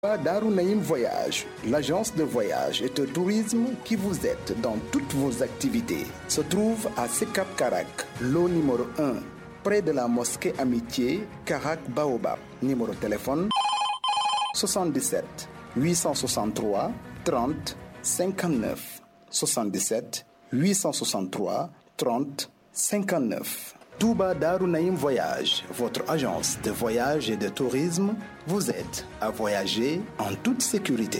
Darou Naïm Voyage, l'agence de voyage et de tourisme qui vous aide dans toutes vos activités, se trouve à Sekap Karak, lot numéro 1, près de la mosquée Amitié, Karak Baobab. Numéro de téléphone 77 863 30 59 77 863 30 59. Touba Darou Naïm Voyage, votre agence de voyage et de tourisme, vous aide à voyager en toute sécurité.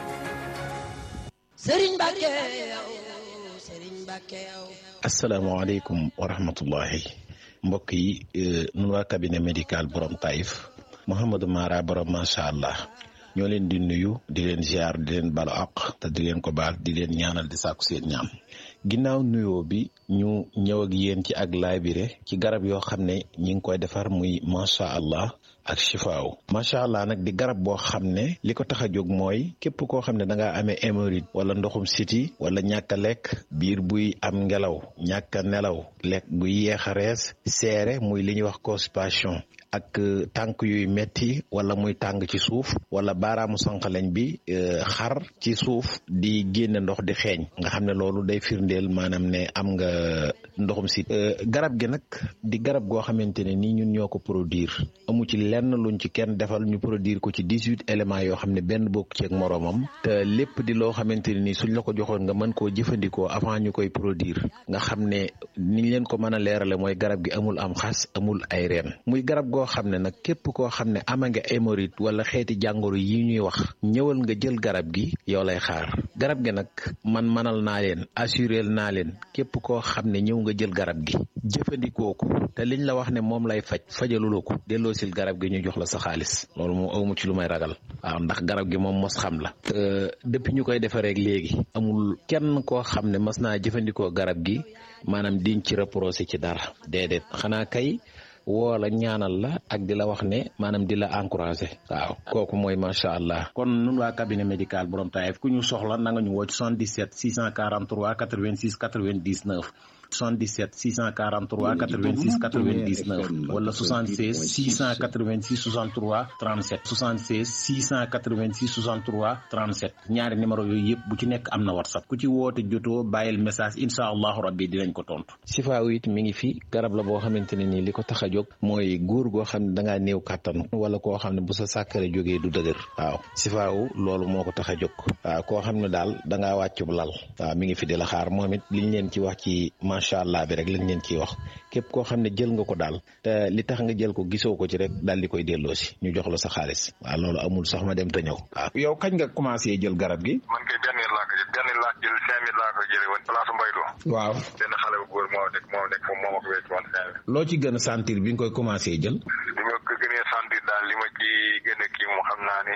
asalaamaaleykum wa rahmatullahi mbokk yi nun waa cabinet médical borom Taïf Mouhamadou Mara borom macha allah ñoo leen di nuyu di leen ziar di leen balu àq te di leen ko baal di leen ñaanal di sàkku seen ñaam ginnaaw nuyoo bi ñu ñëw ak yéen ci ak laabire ci garab yoo xam ne ñi ngi koy defar muy macha allah ak chifaaw macha allah nag di garab boo xam ne li ko tax a jóg mooy képp koo xam ne da ngaa amee hémorroïde wala ndoxum siti wala ñàkk a lekk biir buy am ngelaw ñàkk a nelaw lekk buy yeex a rees seere muy li ñuy wax constipation ak tànk yuy metti wala muy tàng ci suuf wala baaraamu sànqaleñ bi xar ci suuf di génne ndox di xeeñ nga xam ne loolu day firndeel maanaam ne am nga ndoxum si garab gi nag di garab goo xamante ne nii ñun ñoo ko produire amu ci lenn luñ ci kenn defal ñu produire ko ci dix huit éléments yoo xam ne benn bokk ci ak moroomam te lépp di loo xamante ne nii suñ la ko joxoon nga mën koo jëfandikoo avant ñu koy produire nga xam ne niñ leen ko mën a leerale mooy garab gi amul am xas amul ay reen muy garab goo xam ne nag képp koo xam ne ama nga hémorroïde wala xeeti jàngoro yi ñuy wax ñëwal nga jël garab gi yow lay xaar garab gi nag man manal naa leen assurel naa leen képp koo xam ne ñëw nga jël garab gi jëfandikoo ko te liñ la wax ne moom lay faj fajaluloo ko delloo sil garab gi ñu jox la sa xaalis loolu moom awmu ci lu may ragal waaw ndax garab gi moom mos xam la te depuis ñu koy defareek léegi amul kenn koo xam ne mas naa jëfandikoo garab gi maanaam diñ ci reproché ci dara déedéet xanaa kay woo la ñaanal la ak di la wax ne maanaam di la encouragé waaw kooku mooy macha allah kon nun waa cabinet médical borom Taïf ku ñu soxla na nga ñu woo ci 77 643 86 99 77 643 86 99 wala 76 686 63 37 76 686 63 37 ñaari numéro yooyu yëpp bu ci nekk am na whatsapp ku ci woote jotoo bàyyil message incha allahu rabbi dinañ ko tontu. sifaaw it mi ngi fi garab la boo xamante ne nii li ko tax a jóg mooy góor goo xam ne da ngaa néew kàttan wala koo xam ne bu sa sàkkare jógee du dëgër waaw sifaaw loolu moo ko tax a jóg waaw koo xam ne daal da ngaa wàccub lal waaw mi ngi fi di la xaar moom it liñ leen ci wax ci macha allah bi rek lañ leen ciy wax képp koo xam ne jël nga ko daal te li tax nga jël ko gisoo ko ci rek daal di koy delloo si ñu jox la sa xaalis waaw loolu amul sax ma dem te ñëw waaw yow kañ nga commencé jël garab gi man kay benn laa ko jël benn laa jël cinq mille laa ko jëlee woon place Mbaylo waaw benn xale bu góor moo nekk moo nekk foofu moo ma ko wécc woon cinq mille loo ci gën a sentir bi nga koy commencé jël li ma ko gënee sentir daal li ma ci gën a kii moom xam naa ne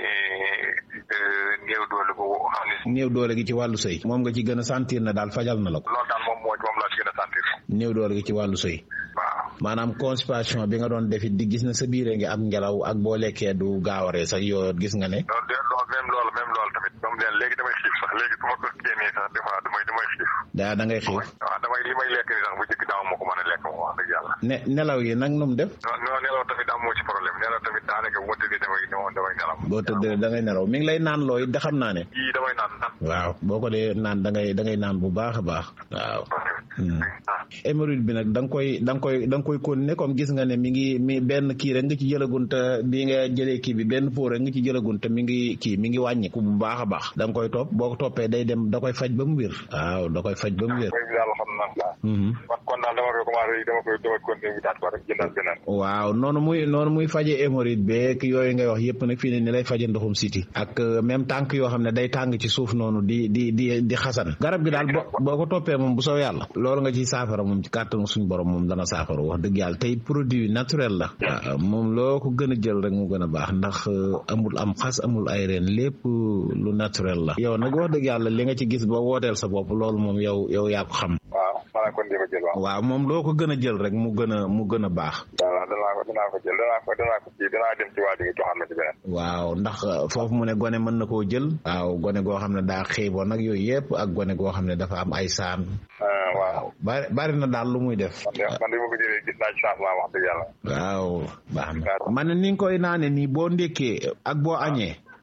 néew doole bu xam ne néew doole gi ci wàllu sëy moom nga ci gën a sentir na daal fajal na la ko loolu daal moom moo moom laa ci gën a sentir néew doole gi ci wàllu sëy waaw maanaam constipation bi nga doon defit di gis na sa biire ngi am ngelaw ak boo lekkee du gaawaree sax yoo gis nga ne loolu de loolu même loolu même loolu tamit moom leen léegi damay xiif sax léegi bu ma ko génnee sax des fois damay damay xiif daa da ngay xiif waaw damay li may lekk ni sax bu jëkk daaw moo ko mën a lekk moom wax dëgg yàlla ne nelaw yi nag nu mu def non non nelaw tamit amoo ci problème nelaw tamit daanaka bu ma tëddee damay damay nelaw boo tëddee da ngay nelaw mi ngi lay naan looy da xam naa ne yii damay naan naan waaw boo ko dee naan da ngay da ngay naan bu baax a baax waaw hémorroïde bi nag da nga koy da nga koy da nga koy continuer comme gis nga ne mi ngi mi benn kii rek nga ci jëlagun te bi nga jëlee kii bi benn pot rek nga ci jëlagun te mi ngi kii mi ngi wàññiku bu baax a baax da nga koy topp boo ko toppee day dem da koy faj ba mu wér waaw da koy faj ba mu wér daal xam naa kon daal dama koy commencé dama koy dama continuer wutaat ko rek jëndal beneen waaw noonu muy noonu muy faje hémorroïde beeg yooyu ngay wax yëpp nag fii ne ni lay faje ndoxum siti ak même tànk yoo xam ne day tàng ci suuf noonu di di di di xasan garab gi daal boo ko toppee moom bu soo yàlla loolu nga ciy saafara moom ci kàttanu suñ borom moom dana saafara wax dëgg yàlla tey produit naturel la waaw moom loo ko gën a jël rek mu gën a baax ndax amul am xas amul ay reen lépp lu naturel la yow nag wax dëgg yàlla li nga ci gis ba wooteel sa bopp loolu moom yow yow yaa ko xam waaw maanaam kon dama jël waaw waaw moom loo ko gën a jël rek mu gën a mu gën a baax waaw danaa ko danaa ko jël danaa ko danaa ko kii danaa dem ci waa ji nga joxaat ma ci beneen waaw ndax foofu mu ne gone mën na koo jël waaw gone goo xam ne daa xiiboon nag yooyu yëpp ak gone goo xam ne dafa am ay saan waaw bari bari na daal lu muy def man de man de ma ko jëlee gis naa ci changement wax dëgg yàlla waaw baax na man ni nga koy naane nii boo ndékkee ak boo añee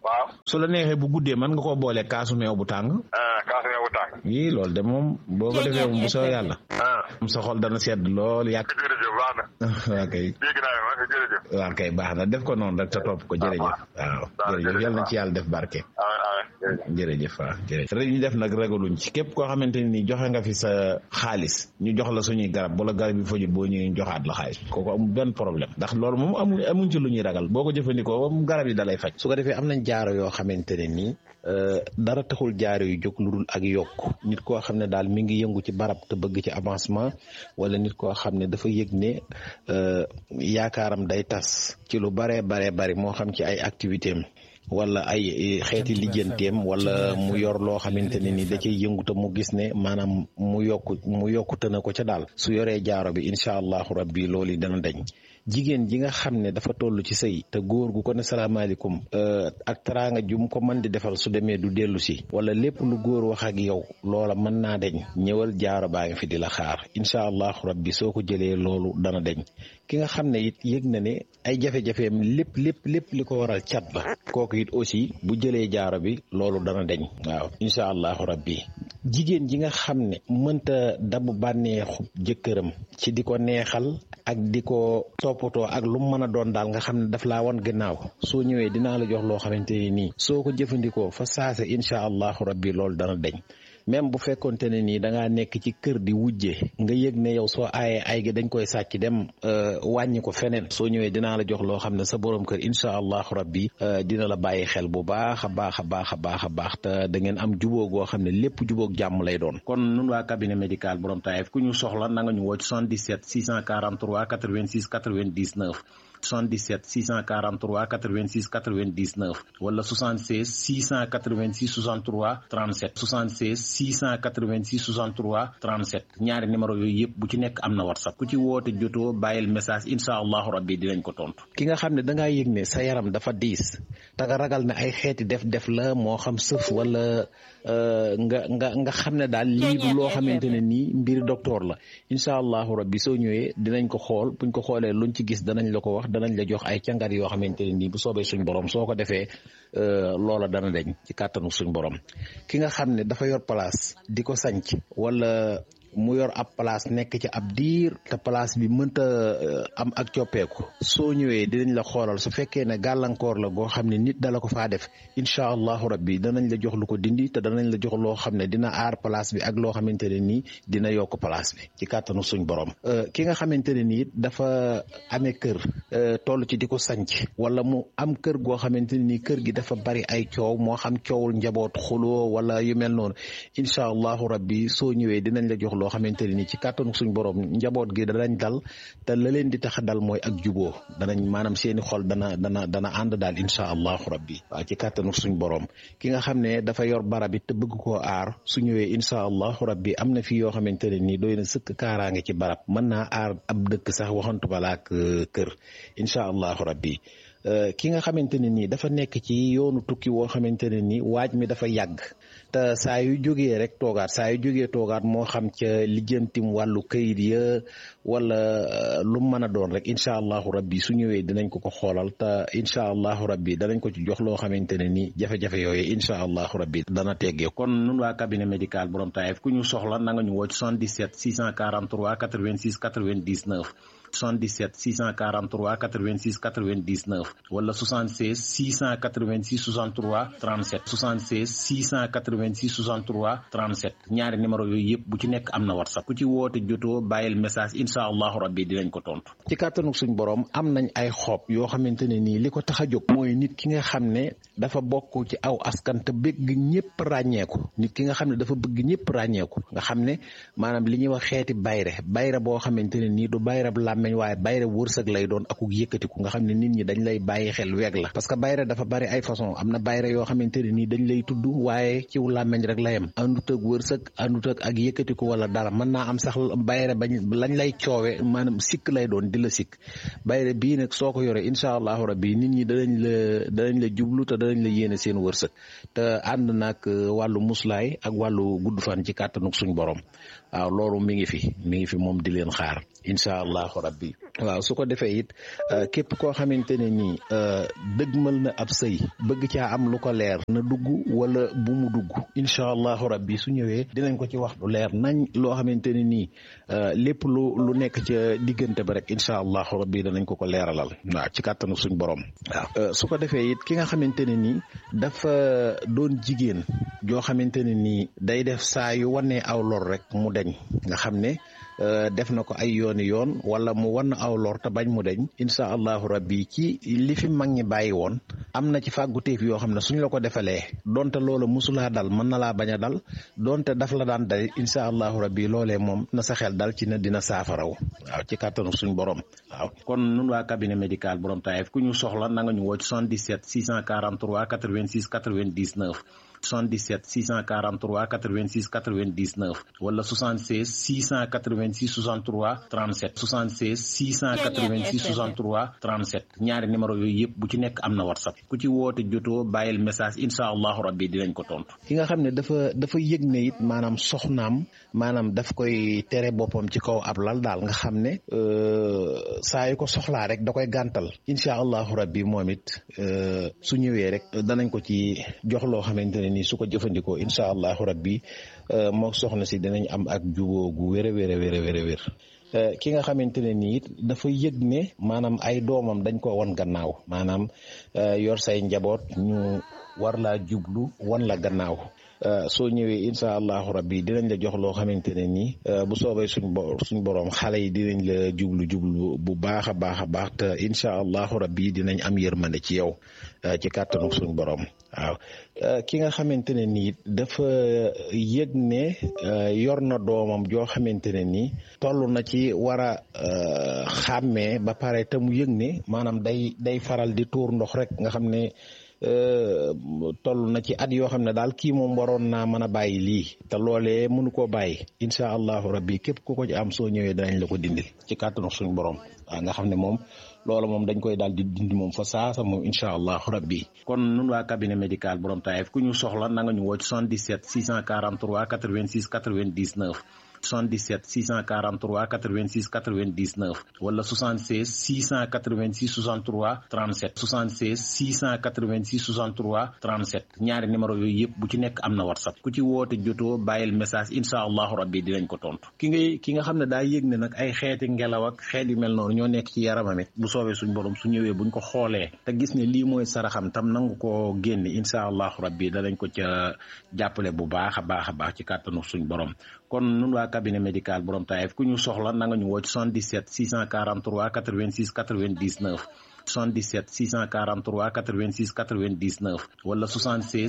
waaw su la neexee bu guddee mën nga koo boole kaasu meew bu tàng ah kaasu meew bu tàng yii loolu de moom boo ko defee moom bu soo yàlla ah am sa xol dana sedd lool yàgg jërëjëf baax na waa kay dégg naa ma jërëjëf waa kay baax na def ko noonu rek te topp ko jërëjëf waaw jërëjëf yal na ci yàlla def barke ah ah jërëjëf jërëjëf waaw jërëjëf rek ñu def nag ragaluñ ci képp koo xamante ne nii joxe nga fi sa xaalis ñu jox la suñuy garab wala garab yi fajut boo ñëwee ñu joxaat la xaalis kooku amul benn problème ndax loolu moom amu amuñ ci lu ñuy ragal boo ko jëfandikoo moom garab yi dalay faj su ko defee am nañ jaaro yoo xamante ne nii dara taxul jaaro yu jóg lu dul ak yokk nit koo xam ne daal mi ngi yëngu ci barab te bëgg ci avancement wala nit koo xam ne dafa yëg ne yaakaaram day tas ci lu baree baree bari moo xam ci ay activité am wala ay xeeti lijjanteem wala mu yor loo xamante ne ni da cay yëngu te mu gis ne maanaam mu yokku mu yokkute na ko ca daal su yoree jaaro bi incha allahu rabbi loolu yi dana dañ jigéen ji nga xam ne dafa toll ci sëy te góor gu ko ne salaamaaleykum ak teraanga jum ko mën di defal su demee du dellu si wala lépp lu góor wax ak yow loola mën naa deñ ñëwal jaaro baa ngi fi di la xaar incha allahu rabbi soo ko jëlee loolu dana deñ ki nga xam ne it yëg na ne ay jafe-jafeem lépp lépp lépp li ko waral cat la kooku it aussi bu jëlee jaaro bi loolu dana deñ waaw incha allahu rabbi jigéen ji nga xam ne mënta dabu bànneexu jëkkëram ci di ko neexal ak di ko toppatoo ak lu mu mën a doon daal nga xam ne daf laa wan gannaaw soo ñëwee dinaa la jox loo xamante ne nii soo ko jëfandikoo fa saase incha allahu rabbi loolu dana deñ même bu fekkonte ne nii da ngaa nekk ci kër di wujje nga yëg ne yow soo aayee ay gi dañ koy sàcc dem wàññi ko feneen soo ñëwee dinaa la jox loo xam ne sa borom kër incha allahu rabbi dina la bàyyi xel bu baax a baax a baax a baax a baax te da ngeen am jubóo goo xam ne lépp jubóog jàmm lay doon. kon nun waa cabinet médical borom Taïf ku ñu soxla na nga ñu woo ci 77 643 86 99. 77 643 86 99 wala 76 686 63 37 76 686 63 37 ñaari numéro yooyu yëpp bu ci nekk am na whatsapp ku ci woote jotoo bàyyil message incha allahu rabbi dinañ ko tontu. ki nga xam ne da ngaa yëg ne sa yaram dafa diis te nga ragal ne ay xeeti def-def la moo xam sëf wala nga nga nga xam ne daal lii du loo xamante ne nii mbir docteur la incha allahu rabbi soo ñëwee dinañ ko xool buñ ko xoolee luñ ci gis danañ la ko wax. danañ la jox ay càngat yoo xamante ne nii bu soobee suñ borom soo ko defee loola dana deñ ci kàttanu suñ borom ki nga xam ne dafa yor place di ko sanc wala mu yor ab place nekk ci ab diir te place bi mënta am ak coppeeku soo ñëwee dinañ la xoolal su fekkee ne gàllankoor la goo xam ne nit dala ko faa def incha allahu rabbi danañ la jox lu ko dindi te danañ la jox loo xam ne dina aar place bi ak loo xamante ne nii dina yokk place bi ci kàttanu suñ borom ki nga xamante ne nii dafa amee kër toll ci di ko sanc wala mu am kër goo xamante ne nii kër gi dafa bari ay coow moo xam coowul njaboot xuloo wala yu mel noonu incha allahu rabbi soo ñëwee dinañ la jox loo xamante ne ni ci kàttanu suñ borom njaboot gi danañ dal te la leen di tax a dal mooy ak juboo danañ maanaam seeni xol dana dana dana ànd daal incha allahu rabbi waaw ci kàttanu suñ borom ki nga xam ne dafa yor barab it te bëgg koo aar su ñëwee incha allahu rabbi am na fi yoo xamante ne nii doy na sëkk kaaraange ci barab mën naa aar ab dëkk sax waxantu balaak kër incha allahu rabbi ki nga xamante ne nii dafa nekk ci yoonu tukki woo xamante ne nii waaj mi dafa yàgg te saa yu jógee rek toogaat saa yu jógee toogaat moo xam ca lijjantim wàllu kayit ya wala lu mu mën a doon rek incha allahu rabbi su ñëwee dinañ ko ko xoolal te incha allahu rabbi danañ ko ci jox loo xamante ne nii jafe-jafe yooyu incha allahu rabbi dana teggee kon nun waa cabinet médical borom Taïf ku ñu soxla na nga ñu woo ci 77 643 86 99 77 643 86 99 wala 76 686 63 37 76 686 63 37 ñaari numéro yooyu yëpp bu ci nekk am na whatsapp ku ci woote jotoo bàyyil message incha allahu rabbi dinañ ko tontu. ci kàttanu suñ borom am nañ ay xob yoo xamante ne nii li ko tax a jóg mooy nit ki nga xam ne dafa bokk ci aw askan te bëgg ñëpp ràññeeku nit ki nga xam ne dafa bëgg ñëpp ràññeeku nga xam ne maanaam li ñuy wax xeeti bayre bayre boo xamante ne nii du bayre bu làmmeñ waaye bayre wërsëg lay doon akuk yëkkatiku nga xam ne nit ñi dañ lay bàyyi xel weeg la parce que bayre dafa bari ay façon am na bayre yoo xamante ne nii dañ lay tudd waaye ciw làmmeñ rek la yem àndut ak wërsëg àndut ak ak yëkkatiku wala dara mën naa am sax bayre bañ lañ lay coowe maanaam sikk lay doon di la sikk bayre bii nag soo ko yore incha allahu rabbi nit ñi danañ la danañ la jublu te danañ la yéene seen wërsëg te ànd nag wàllu muslaay ak wàllu gudd fan ci kàttanuk suñ borom waaw loolu mi ngi fi mi ngi fi moom di leen xaar incha allahu rabbi waaw su ko defee it képp koo xamante ne nii dëgmal na ab sëy bëgg caa am lu ko leer na dugg wala bu mu dugg incha allahu rabbi su ñëwee dinañ ko ci wax lu leer nañ loo xamante ne nii lépp lu lu nekk ca diggante ba rek incha allahu rabbi danañ ko ko leeralal waaw ci kàttanu suñ borom waaw su ko defee it ki nga xamante ne nii dafa doon jigéen joo xamante ne nii day def saa yu wanee aw lor rek mu deñ nga xam ne def na ko ay yooni yoon wala mu wan aw lor te bañ mu deñ incha allahu rabbi ci li fi mag ñi bàyyi woon am na ci fàgguteef yoo xam ne suñ la ko defalee donte loola musulaa dal mën na laa bañ a dal donte daf la daan dal incha allahu rabbi loolee moom na sa xel dal ci ne dina saafaraw waaw ci kàttanu suñ borom waaw kon nun waa cabinet médical borom taayef ku ñu soxla na nga ñu woo ci 77 643 86 99 77 643 86 99 wala 76 686 63 37 76 686 63 37 ñaari numéro yooyu yëpp bu ci nekk am na whatsapp ku ci woote jotoo bàyyil message incha allahu rabbi dinañ ko tontu. ki nga xam ne dafa dafa yëg ne it maanaam soxnaam maanaam daf koy tere boppam ci kaw ab lal daal nga xam ne saa yu ko soxlaa rek da koy gàntal incha allahu rabbi moom it su ñëwee rek danañ ko ci jox loo xamante ne nii su ko jëfandikoo incha allahu rabbi moo soxna si dinañ am ak juboo gu wér a wér a wér a wér a wér ki nga xamante ne nii it dafa yëg ne maanaam ay doomam dañ ko wan gannaaw maanaam yor say njaboot ñu war laa jublu wan la gannaaw soo ñëwee incha allahu rabbi dinañ la jox loo xamante ne nii bu soobee suñ bo suñ borom xale yi dinañ la jublu jublu bu baax a baax a baax te incha allahu rabbi dinañ am yërmande ci yow ci kàttanu suñ borom waaw ki nga xamante ne nii dafa yëg ne yor na doomam joo xamante ne nii toll na ci war a xàmmee ba pare te mu yëg ne maanaam day day faral di tuur ndox rek nga xam ne toll na ci at yoo xam ne daal kii moom waroon naa mën a bàyyi lii te loolee mënu koo bàyyi incha allahu rabbi képp ku ko ci am soo ñëwee danañ la ko dindil ci kàttanu suñu borom waaw nga xam ne moom loola moom dañ koy daal di dindi moom fa saasa moom incha allahu rabbi kon nun waa cabinet médical borom taayef ku ñu soxla na nga ñu woo ci 77 643 86 99 77 643 86 99 wala 76 686 63 37 76 686 63 37 ñaari numéro yooyu yëpp bu ci nekk am na whatsapp ku ci woote jotoo bàyyil message incha allahu rabbi dinañ ko tontu ki ngay ki nga xam ne daa yëg ne nag ay xeeti ngelaw ak xeet yu mel noonu ñoo nekk ci yaramam it bu soobee suñ borom su ñëwee buñ ko xoolee te gis ne lii mooy saraxam tam nangu ko génne incha allahu rabbi danañ ko ca jàppale bu baax a baax a baax ci kàttanu suñ borom kon nun waa cabinet médical borom taayef ku ñu soxla na nga ñu woo ci 77 643 86 99 77 643 86 99 wala 76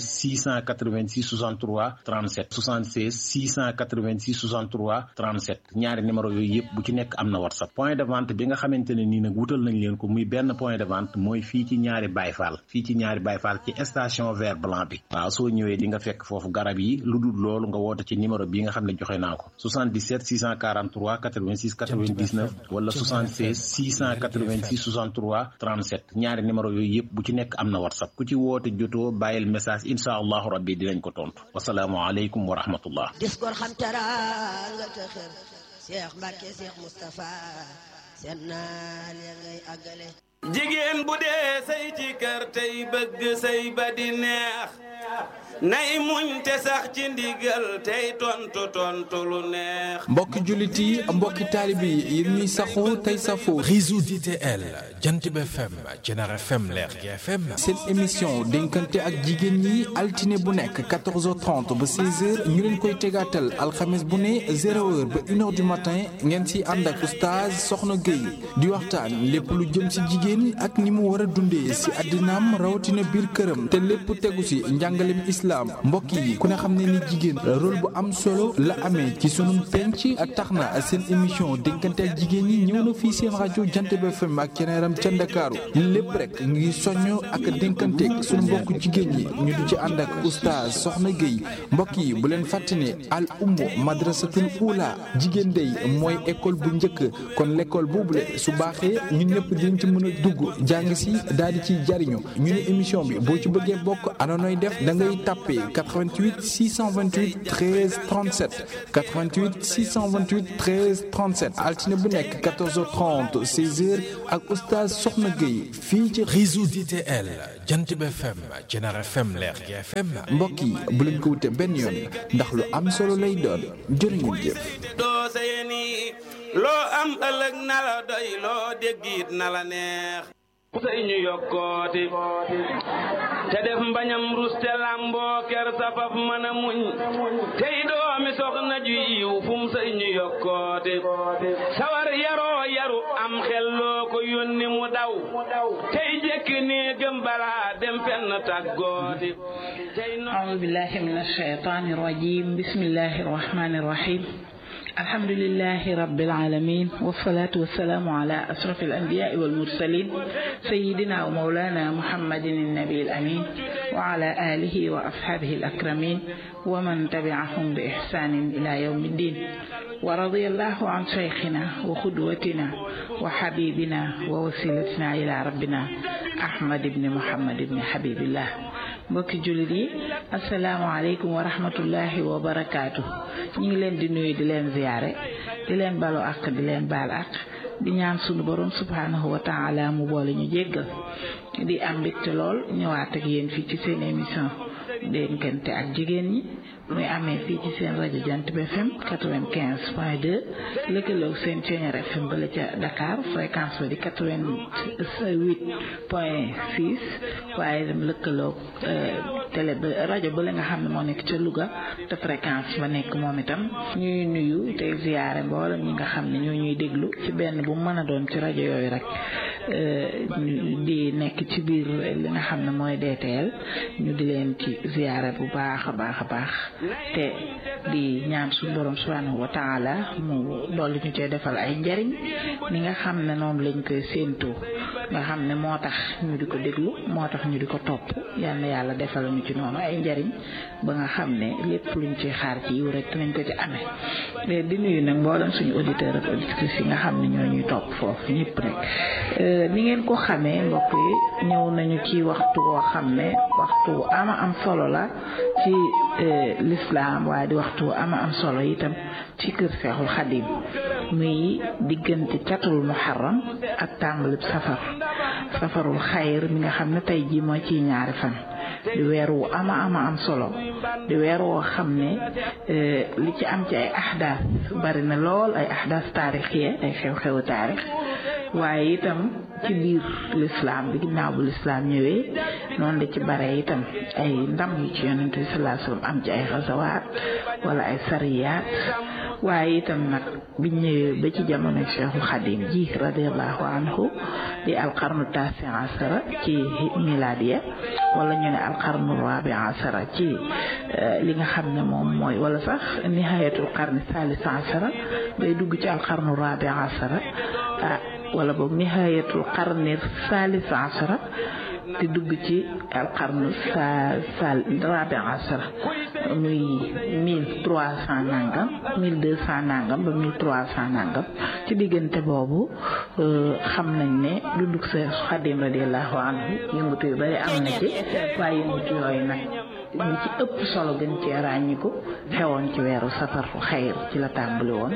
686 63 37 76 686 63 37 ñaari numéro yooyu yëpp bu ci nekk am na whatsapp point de vente bi nga xamante ne nii nag wutal nañ leen ko muy benn point de vente mooy fii ci ñaari bayfaal fii ci ñaari bayfaal ci station vert blanc bi waaw soo ñëwee di nga fekk foofu garab yi lu dul loolu nga woote ci numéro bi nga xam ne joxe naa ko 77 643 86 99 wala 76 686 63 37 ñaari numéro yooyu yëpp bu ci nekk am na whatsapp ku ci woote jotoo bàyyil message incha allahu rabbi dinañ ko tontu wasalaamu aleykum wa rahmatullah dis gor xam teraanga te xër Cheikh Mbacke Cheikh Moustapha seen naal ya ngay àggale jigéen bu dee say ci kër tey bëgg say ba di neex nay muñ te sax ci ndigal tey tontu tontu lu neex mbokki jullit yi mbokki taalibe yi yéen ñuy saxoo tey safoo réseau DTL Jantib FM Jener FM Lergui FM seen émission dénkante ak jigéen ñi altine bu nekk 14h30 ba 16h ñu leen koy tegaatal alxames bu ne 0h ba 1h du matin ngeen si ànd ak oustaz Soxna Gueye di waxtaan lépp lu jëm si jigéen ak ni mu war a dundee si àddinaam rawatina biir këram te lépp tegu si njàngalem islam mbokk yi ku ne xam ne ni jigéen rôle bu am solo la amee ci sunum penc ak tax na seen émission dénkante ak jigéen ñi ñëw na fii seen rajo Jantib FM ak ceneeram ca Ndakaaru lépp rek ngi soññ ak dénkanteeg sunu mbokk jigéen ñi ñu di ci ànd ak oustaz Soxna Gueye mbokk yi bu leen fàtte ne al ummu madrasatul ula jigéen day mooy école bu njëkk kon l'école boobule su baaxee ñun ñëpp dinañ ci mën a dugg jàng si daal di ciy jariñu ñu ne émission bi boo ci bëggee bokk anonoy def ngay tapé 88 628 13 37 88 628 13 37 altine bu nekk 14h30 16h ak oustaz Soxna Gueye fii ci réseau DTL Jantib FM Jener FM Lergui FM mbokk yi bu leen ko wute benn yoon ndax lu am solo lay doon jërë ngeen jëf. doo sayeni loo am ëllëg na la doy loo déggit na la neex sëy ñu yokkooti te def mbañam ruste lamboo ker safaf mën a muñ tey doomi soxna ju yiw fum sëy ñu yokkooti sawar yaroo yaru am xel loo ko yónni mu daw tey jekki nii gëm balaa dem fenn tàggooti أعوذ بالله من الشيطان الرجيم بسم الله الرحمن الرحيم الحمد لله رب العالمين والصلاة والسلام على أشرف الأنبياء والمرسلين سيدنا ومولانا محمد النبي الأمين وعلى آله وأصحابه الأكرمين ومن تبعهم بإحسان إلى يوم الدين ورضي الله عن شيخنا وقدوتنا وحبيبنا ووسيلتنا إلى ربنا أحمد بن محمد بن حبيب الله mbokki jullit yi asalaamaaleykum wa rahmatullahi wa barakaatu ñu ngi leen di nuyu di leen ziyaare di leen balu ak di leen baal ak di ñaan sunu borom subhanahu wa taala mu boole ñu jéggal di am mbégte lool ñëwaat ak yéen fii ci seen émission dénkante ak jigéen ñi muy amee fii ci seen rajo Jant bi FM 95 point 2 lëkkaloog seen Ceeñeer FM bala ca Dakar fréquence ba di 88 point 6 waaye dem lëkkaloog télé ba rajo ba la nga xam ne moo nekk ca Louga te fréquence ba nekk moom itam ñuy nuyu tey ziyaare mboolem ñi nga xam ne ñoo ñuy déglu ci benn bu mën a doon ci rajo yooyu rek di nekk ci biir li nga xam ne mooy DTL ñu di leen ci ziyaare bu baax a baax a baax te di ñaan suñu borom subhanahu wa taala mu dolli ñu cee defal ay njariñ ni nga xam ne noonu lañ koy séentoo nga xam ne moo tax ñu di ko déglu moo tax ñu di ko topp yal na yàlla defal ñu ci noonu ay njariñ ba nga xam ne lépp luñ ci xaar ci yiw rek dinañ ko ci amee di nuyu nag mboolem suñu auditeur ak auditrices yi nga xam ne ñoo ñuy topp foofu ñëpp rek ni ngeen ko xamee mbokk yi ñëw nañu ci waxtu woo xam ne waxtu ama am solo la ci lislaam waaye di waxtu ama am solo itam ci kër Seexul Xadim muy diggante catul muharram ak tàmbalib safar safarul xayr mi nga xam ne tey jii moo ciy ñaari fan di weer wu ama ama am solo di weer woo xam ne li ci am ci ay ahdaas bari na lool ay ahdaas taarixiye ay xew-xewu taarix waaye itam ci biir lislaam bi ginnaaw bu lislaam ñëwee noonu la ci bare itam ay ndam yu ci yonente bi sallallahu alayhi wasallam am ci ay xasawaat wala ay sariyaat waaye itam nag biñ ñëwee ba ci jamono Cheikhul Xadim ji radiallahu anhu di alqarnu tasi asara ci miladiya wala ñu ne alqarnu rabi asara ci li nga xam ne moom mooy wala sax nihayatul qarni salis asara day dugg ci alqarnu rabi asara ah wala boog nihayatul qarni salis asara di dugg ci alqarnu sa sal rabi asara muy mille trois cent nangam mille deux cent nangam ba mille trois cent nangam ci diggante boobu xam nañ ne dunduk sa xadim radiallahu anhu yëngatu yu bari am na ci waaye yëngatu yooyu nag li ci ëpp solo gën cee ràññiku xewoon ci weeru safar xayr ci la tàmbali woon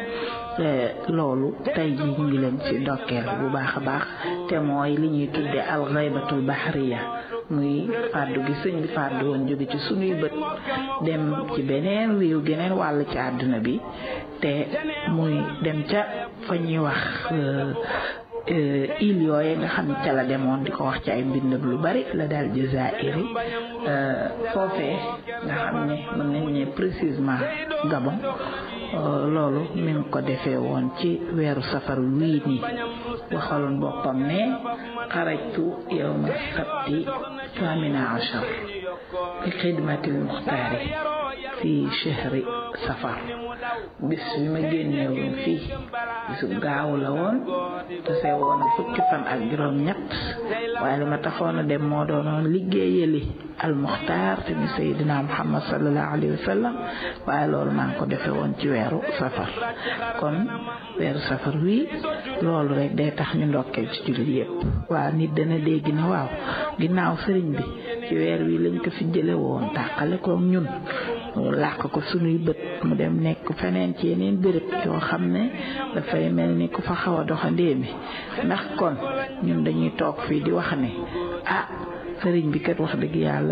loolu tey ji ñu ngi leen ci ndokkeel bu baax a baax te mooy li ñuy tudde al ghaybatul bahriya muy fàddu gi sëñ bi fàddu woon jóge ci sunuy bët dem ci beneen réew geneen wàll ci àdduna bi te muy dem ca fa ñuy wax il yooye nga xam ne ca la demoon di ko wax ci ay mbindam lu bari la daal Jazairi foofee nga xam ne mën nañ ne précisément Gabon loolu mi ngi ko defee woon ci weeru safar wii nii waxaloon boppam ne xarajtu yawma sabti thamina achar bi xidmatil muxtaari fii chehri safar bis bi ma génnee woon fii bisu gaaw la woon te see woon fukki fan ak juróom ñett waaye li ma taxoon a dem moo doonoon liggéeyali almuxtaar te mi seydina muhammad sallallahu alayhi wa sallam waaye loolu maa ngi ko defee woon ci weeru safar kon weeru safar wii loolu rek day tax ñu ndokkeel ci jullit yépp waaw nit dana dégg ne waaw ginnaaw sëriñ bi ci weer wi lañ ko fi jële woon tàqale ko ñun làq ko sunuy bët mu dem nekk feneen ci yeneen béréb yoo xam ne dafay mel ni ku fa xaw a doxandee mi ndax kon ñun dañuy toog fii di wax ne ah sëriñ bi kat wax dëgg yàlla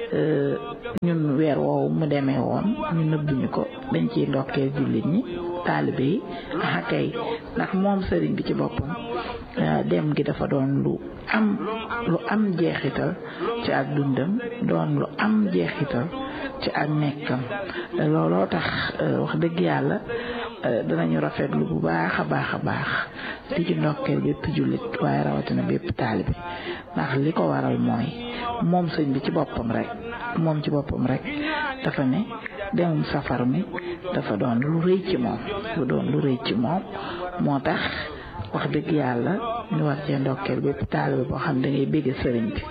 ñun weer woowu mu demee woon ñu nëbbuñu ko dañ ciy ndokkee jullit ñi taalibe yi ah kay ndax moom sëriñ bi ci boppam dem gi dafa doon lu am lu am jeexital ci ak dundam doon lu am jeexital ci ak nekkam looloo tax wax dëgg yàlla danañu rafetlu bu baax a baax a baax di ci ndokkeel bépp jullit waaye rawatina bépp taalibe ndax li ko waral mooy moom sëñ bi ci boppam rek moom ci boppam rek dafa ne demum safar mi dafa doon lu rëy ci moom lu doon lu rëy ci moom moo tax wax dëgg yàlla ñu war cee ndokkeel bépp taalibe boo xam da ngay bégg sëriñ bi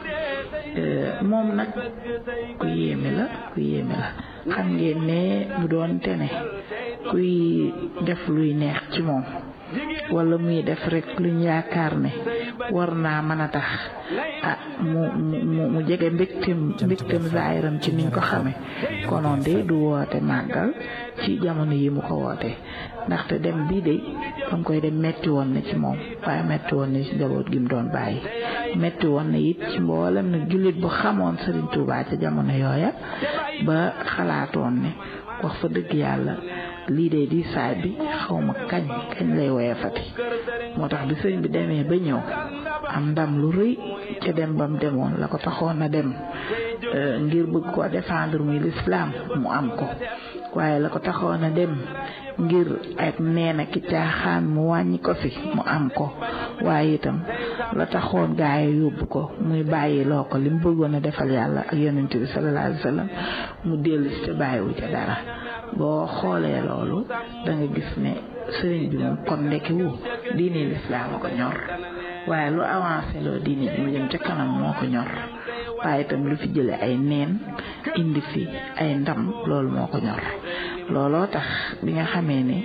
moom nag ku yéeme la ku yéeme la xam ngeen ne mu doon tene kuy def luy neex ci moom wala muy def rek luñ yaakaar ne war naa mën a tax ah mu mu mu jege mbégteem mbégteem zaayiram ci niñ ko xame konoon de du woote màggal ci jamono yi mu ko woote ndaxte dem bii de bam koy dem metti woon na ci moom waaye metti woon na ci njaboot gi mu doon bàyyi metti woon na it ci mboolem nag jullit bu xamoon Serigne Touba ca jamono yooya ba xalaatoon ne wax fa dëgg yàlla lii de di saay bi xaw ma kañ kañ lay woyefati moo tax bi sëñ bi demee ba ñëw am ndam lu rëy ca dem bam demoon la ko taxoon a dem ngir bëgg ko défendre muy lislaam mu am ko waaye la ko taxoon a dem ngir ak neena ki caaxaan mu wàññi ko fi mu am ko waaye itam la taxoon gaay yóbbu ko muy bàyyi loo ko li mu bëggoon a defal yàlla ak yonent bi sallallahu alayhi wa sallam mu dellu si te bàyyiwu ca dara boo xoolee loolu da nga gis ne sëriñ bi moom kon ndekki wu diine lislaam a ko ñor waaye lu avancé loo diine bi mu jëm ca kanam moo ko ñor waaye itam lu fi jële ay neen indi fi ay ndam loolu moo ko ñor looloo tax bi nga xamee ne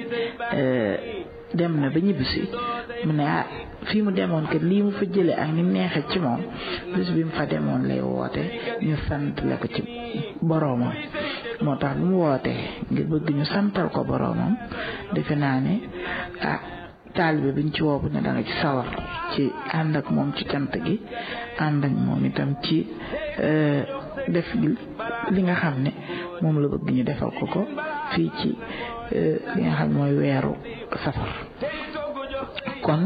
dem na ba ñibbisi mu ne ah fii mu demoon kat lii mu fa jële ak ni mu neexee ci moom bis bi mu fa demoon lay woote ñu sant la ko ci boroomam moo tax bu mu wootee ngir bëgg ñu santal ko boroomam defe naa ne ah taalibe biñ ci woobu ne da nga ci sawar ci ànd ak moom ci cant gi ànd ak moom itam ci def li nga xam ne moom la bëgg ñu defal ko ko fii ci li nga xam mooy weeru safar kon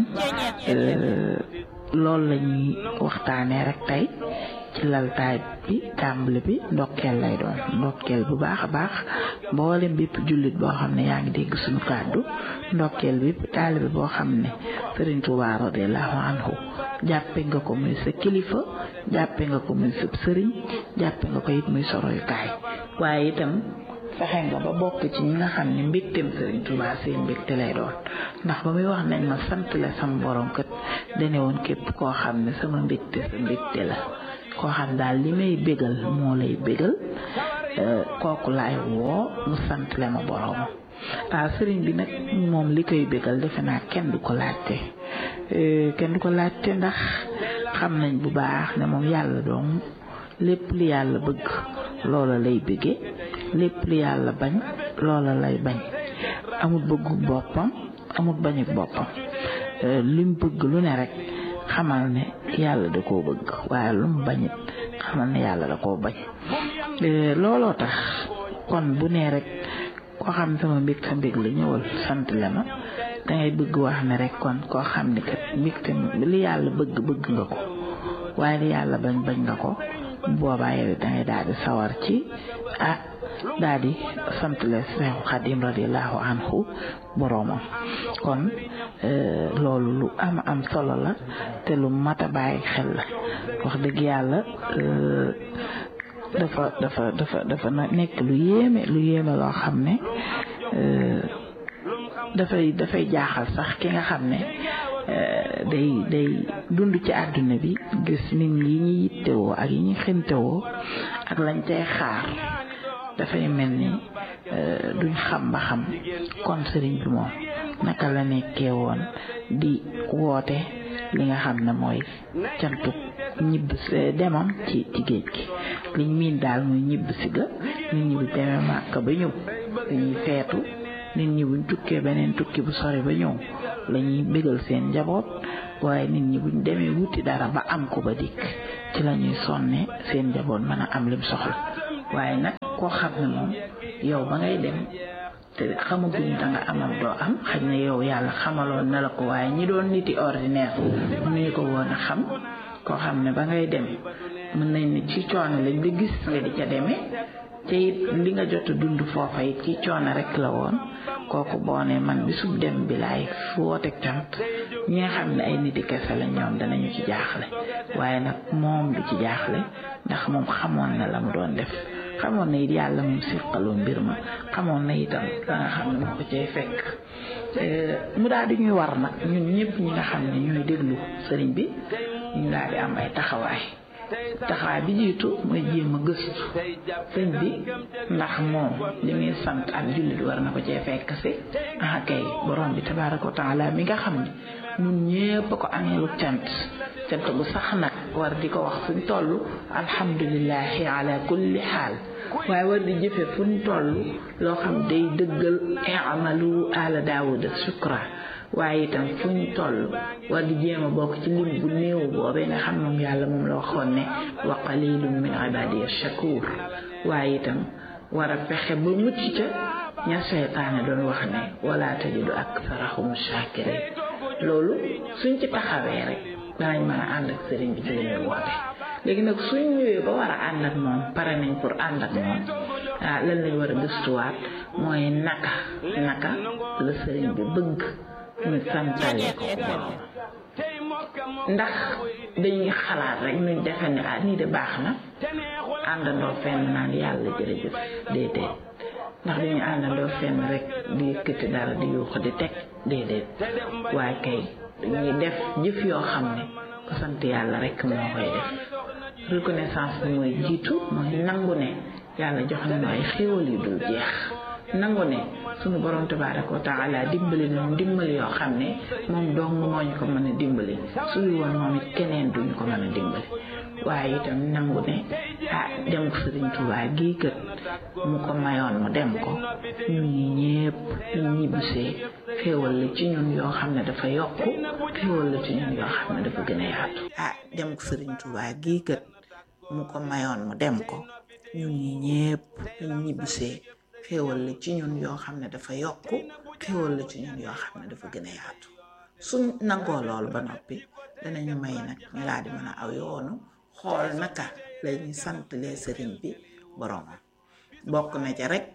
loolu la ñuy waxtaanee rek tey ci laltaay bi tàmbali bi ndokkeel lay doon ndokkeel bu baax a baax mboolem bépp jullit boo xam ne yaa ngi dégg suñu kàddu ndokkeel bépp taalibe boo xam ne Sëriñ Tuubaa radiyallahu anhu jàppe nga ko muy sa kilifa jàppe nga ko muy sa sëriñ jàppe nga ko it muy soroyukaay waaye itam fexe nga ba bokk ci ñi nga xam ne mbégteem Sëriñ Tuubaa seen mbégte lay doon ndax ba muy wax nañ ma sant la sama borom kat dane woon képp koo xam ne sama mbégte sa mbégte la koo xam daal li may bégal moo lay bégal kooku laay woo mu sant le ma borom waaw sëriñ bi nag moom li koy bégal defe naa kenn du ko laajte kenn du ko laajte ndax xam nañ bu baax ne moom yàlla doom lépp li yàlla bëgg loola lay bëgge lépp li yàlla bañ loola lay bañ amut bëggu boppam amut bañu boppam lim bëgg lu ne rek xamal ne yàlla da koo bëgg waaye lu mu bañit xamal ne yàlla da koo bañ looloo tax kon bu nee rek koo xam sama mbég sa mbég la ñëwal sant le ma dangay bëgg wax ne rek kon koo xam ne kat mbégte li yàlla bëgg bëgg nga ko waaye li yàlla bañ bañ nga ko boobaa yow dangay daal di sawar ci ah daal di sant le Seexu Xadim radiallahu anhu boroomam kon loolu lu am am solo la te lu mat a bàyyi xel la wax dëgg yàlla dafa dafa dafa dafa nekk lu yéeme lu yéeme loo xam ne dafay dafay jaaxal sax ki nga xam ne day day dund ci àdduna bi gis nit ñi yi ñuy yittewoo ak yi ñuy xintewoo ak lañ cay xaar dafay mel ni duñ xam ba xam kon sëriñ bi moom naka la nekkee woon di woote li nga xam ne mooy cantu ñibb demam ci ci géej gi liñ miin daal muy ñibb si ga nit ñi bu demee màkk ba ñëw dañuy feetu nit ñi buñ tukkee beneen tukki bu sori ba ñëw la ñuy bégal seen njaboot waaye nit ñi buñ demee wuti dara ba am ko ba dikk ci la ñuy sonne seen njaboot mën a am lim soxla waaye nag koo xam ne moom yow ba ngay dem te xamaguñ da nga amam doo am xaj na yow yàlla xamaloon na la ko waaye ñi doon niti ordinaire mënuñu ko woon a xam koo xam ne ba ngay dem mën nañ ne ci coono lañ la gis nga di ca demee te it li nga jot a dund foofa it ci coono rek la woon kooku boo ne man bi sub dem bi laay woote cant ñi nga xam ne ay niti kese la ñoom danañu ci jaaxle waaye nag moom du ci jaaxle ndax moom xamoon na la mu doon def xamoon na it yàlla moom sirqaloo mbir ma xamoon na itam la nga xam ne moo ko cay fekk mu daal di ñuy war nag ñun ñëpp ñi nga xam ne ñooy déglu sëriñ bi ñu daal di am ay taxawaay taxawaay bi jiitu mooy jéem a gëstu sëñ bi ndax moom li muy sant ak jullit war na ko cee fekk si ah kay borom bi tabaaraka wa taala mi nga xam ne ñun ñëpp ko ameelu cant cant bu sax nag war di ko wax fuñ toll alhamdulillahi ala kulli xaal waaye war di jëfe fuñ toll loo xam day dëggal i'malu ala daawuda shukra waaye itam fu ñu toll war di jéem a bokk ci lim bu néew boobee nga xam moom yàlla moom la waxoon ne wa qalilun min ibadiya shakur waaye itam war a fexe ba mucc ca ña seytaane doon wax ne wala tajidu aktharahum shakirin loolu suñ ci taxawee rek danañ mën a ànd ak sëriñ bi ci li muy woote léegi nag suñ ñëwee ba war a ànd ak moom pare nañ pour ànd ak moom ah lan lañ war a gëstuwaat mooy naka naka la sëriñ bi bëgg ñu santale ko borom ndax dañuy xalaat rek ñu defe ne ah nii de baax na àndandoo fenn naan yàlla jërëjëf déedéet ndax dañuy àndandoo fenn rek di yëkkati dara di yuux di teg déedéet waaye kay dañuy def jëf yoo xam ne ko sant yàlla rek moo koy def reconnaissance bi mooy jiitu mooy nangu ne yàlla jox nañu ay xéewal yu dul jeex nangu ne sunu borom tabaaraka wa taala dimbali nañu dimbali yoo xam ne moom dong moo ñu ko mën a dimbali suñu woon moom it keneen duñu ko mën a dimbali waaye itam nangu ne ah dem ko Sëriñ Tuubaa gii kët mu ko mayoon mu dem ko ñun ñi ñépp ñu ñibbisee xéewal la ci ñun yoo xam ne dafa yokku xéewal la ci ñun yoo xam ne dafa gën a yaatu ah dem ko Sëriñ Tuubaa gii kët mu ko mayoon mu dem ko ñun ñi ñépp ñu ñibbisee xéewal la ci ñun yoo xam ne dafa yokku xéewal la ci ñun yoo xam ne dafa gën a yaatu suñ nangoo loolu ba noppi danañu may nag ñu laa di mën a aw yoonu xool naka la ñuy santalee sëriñ bi boromam bokk na ca rek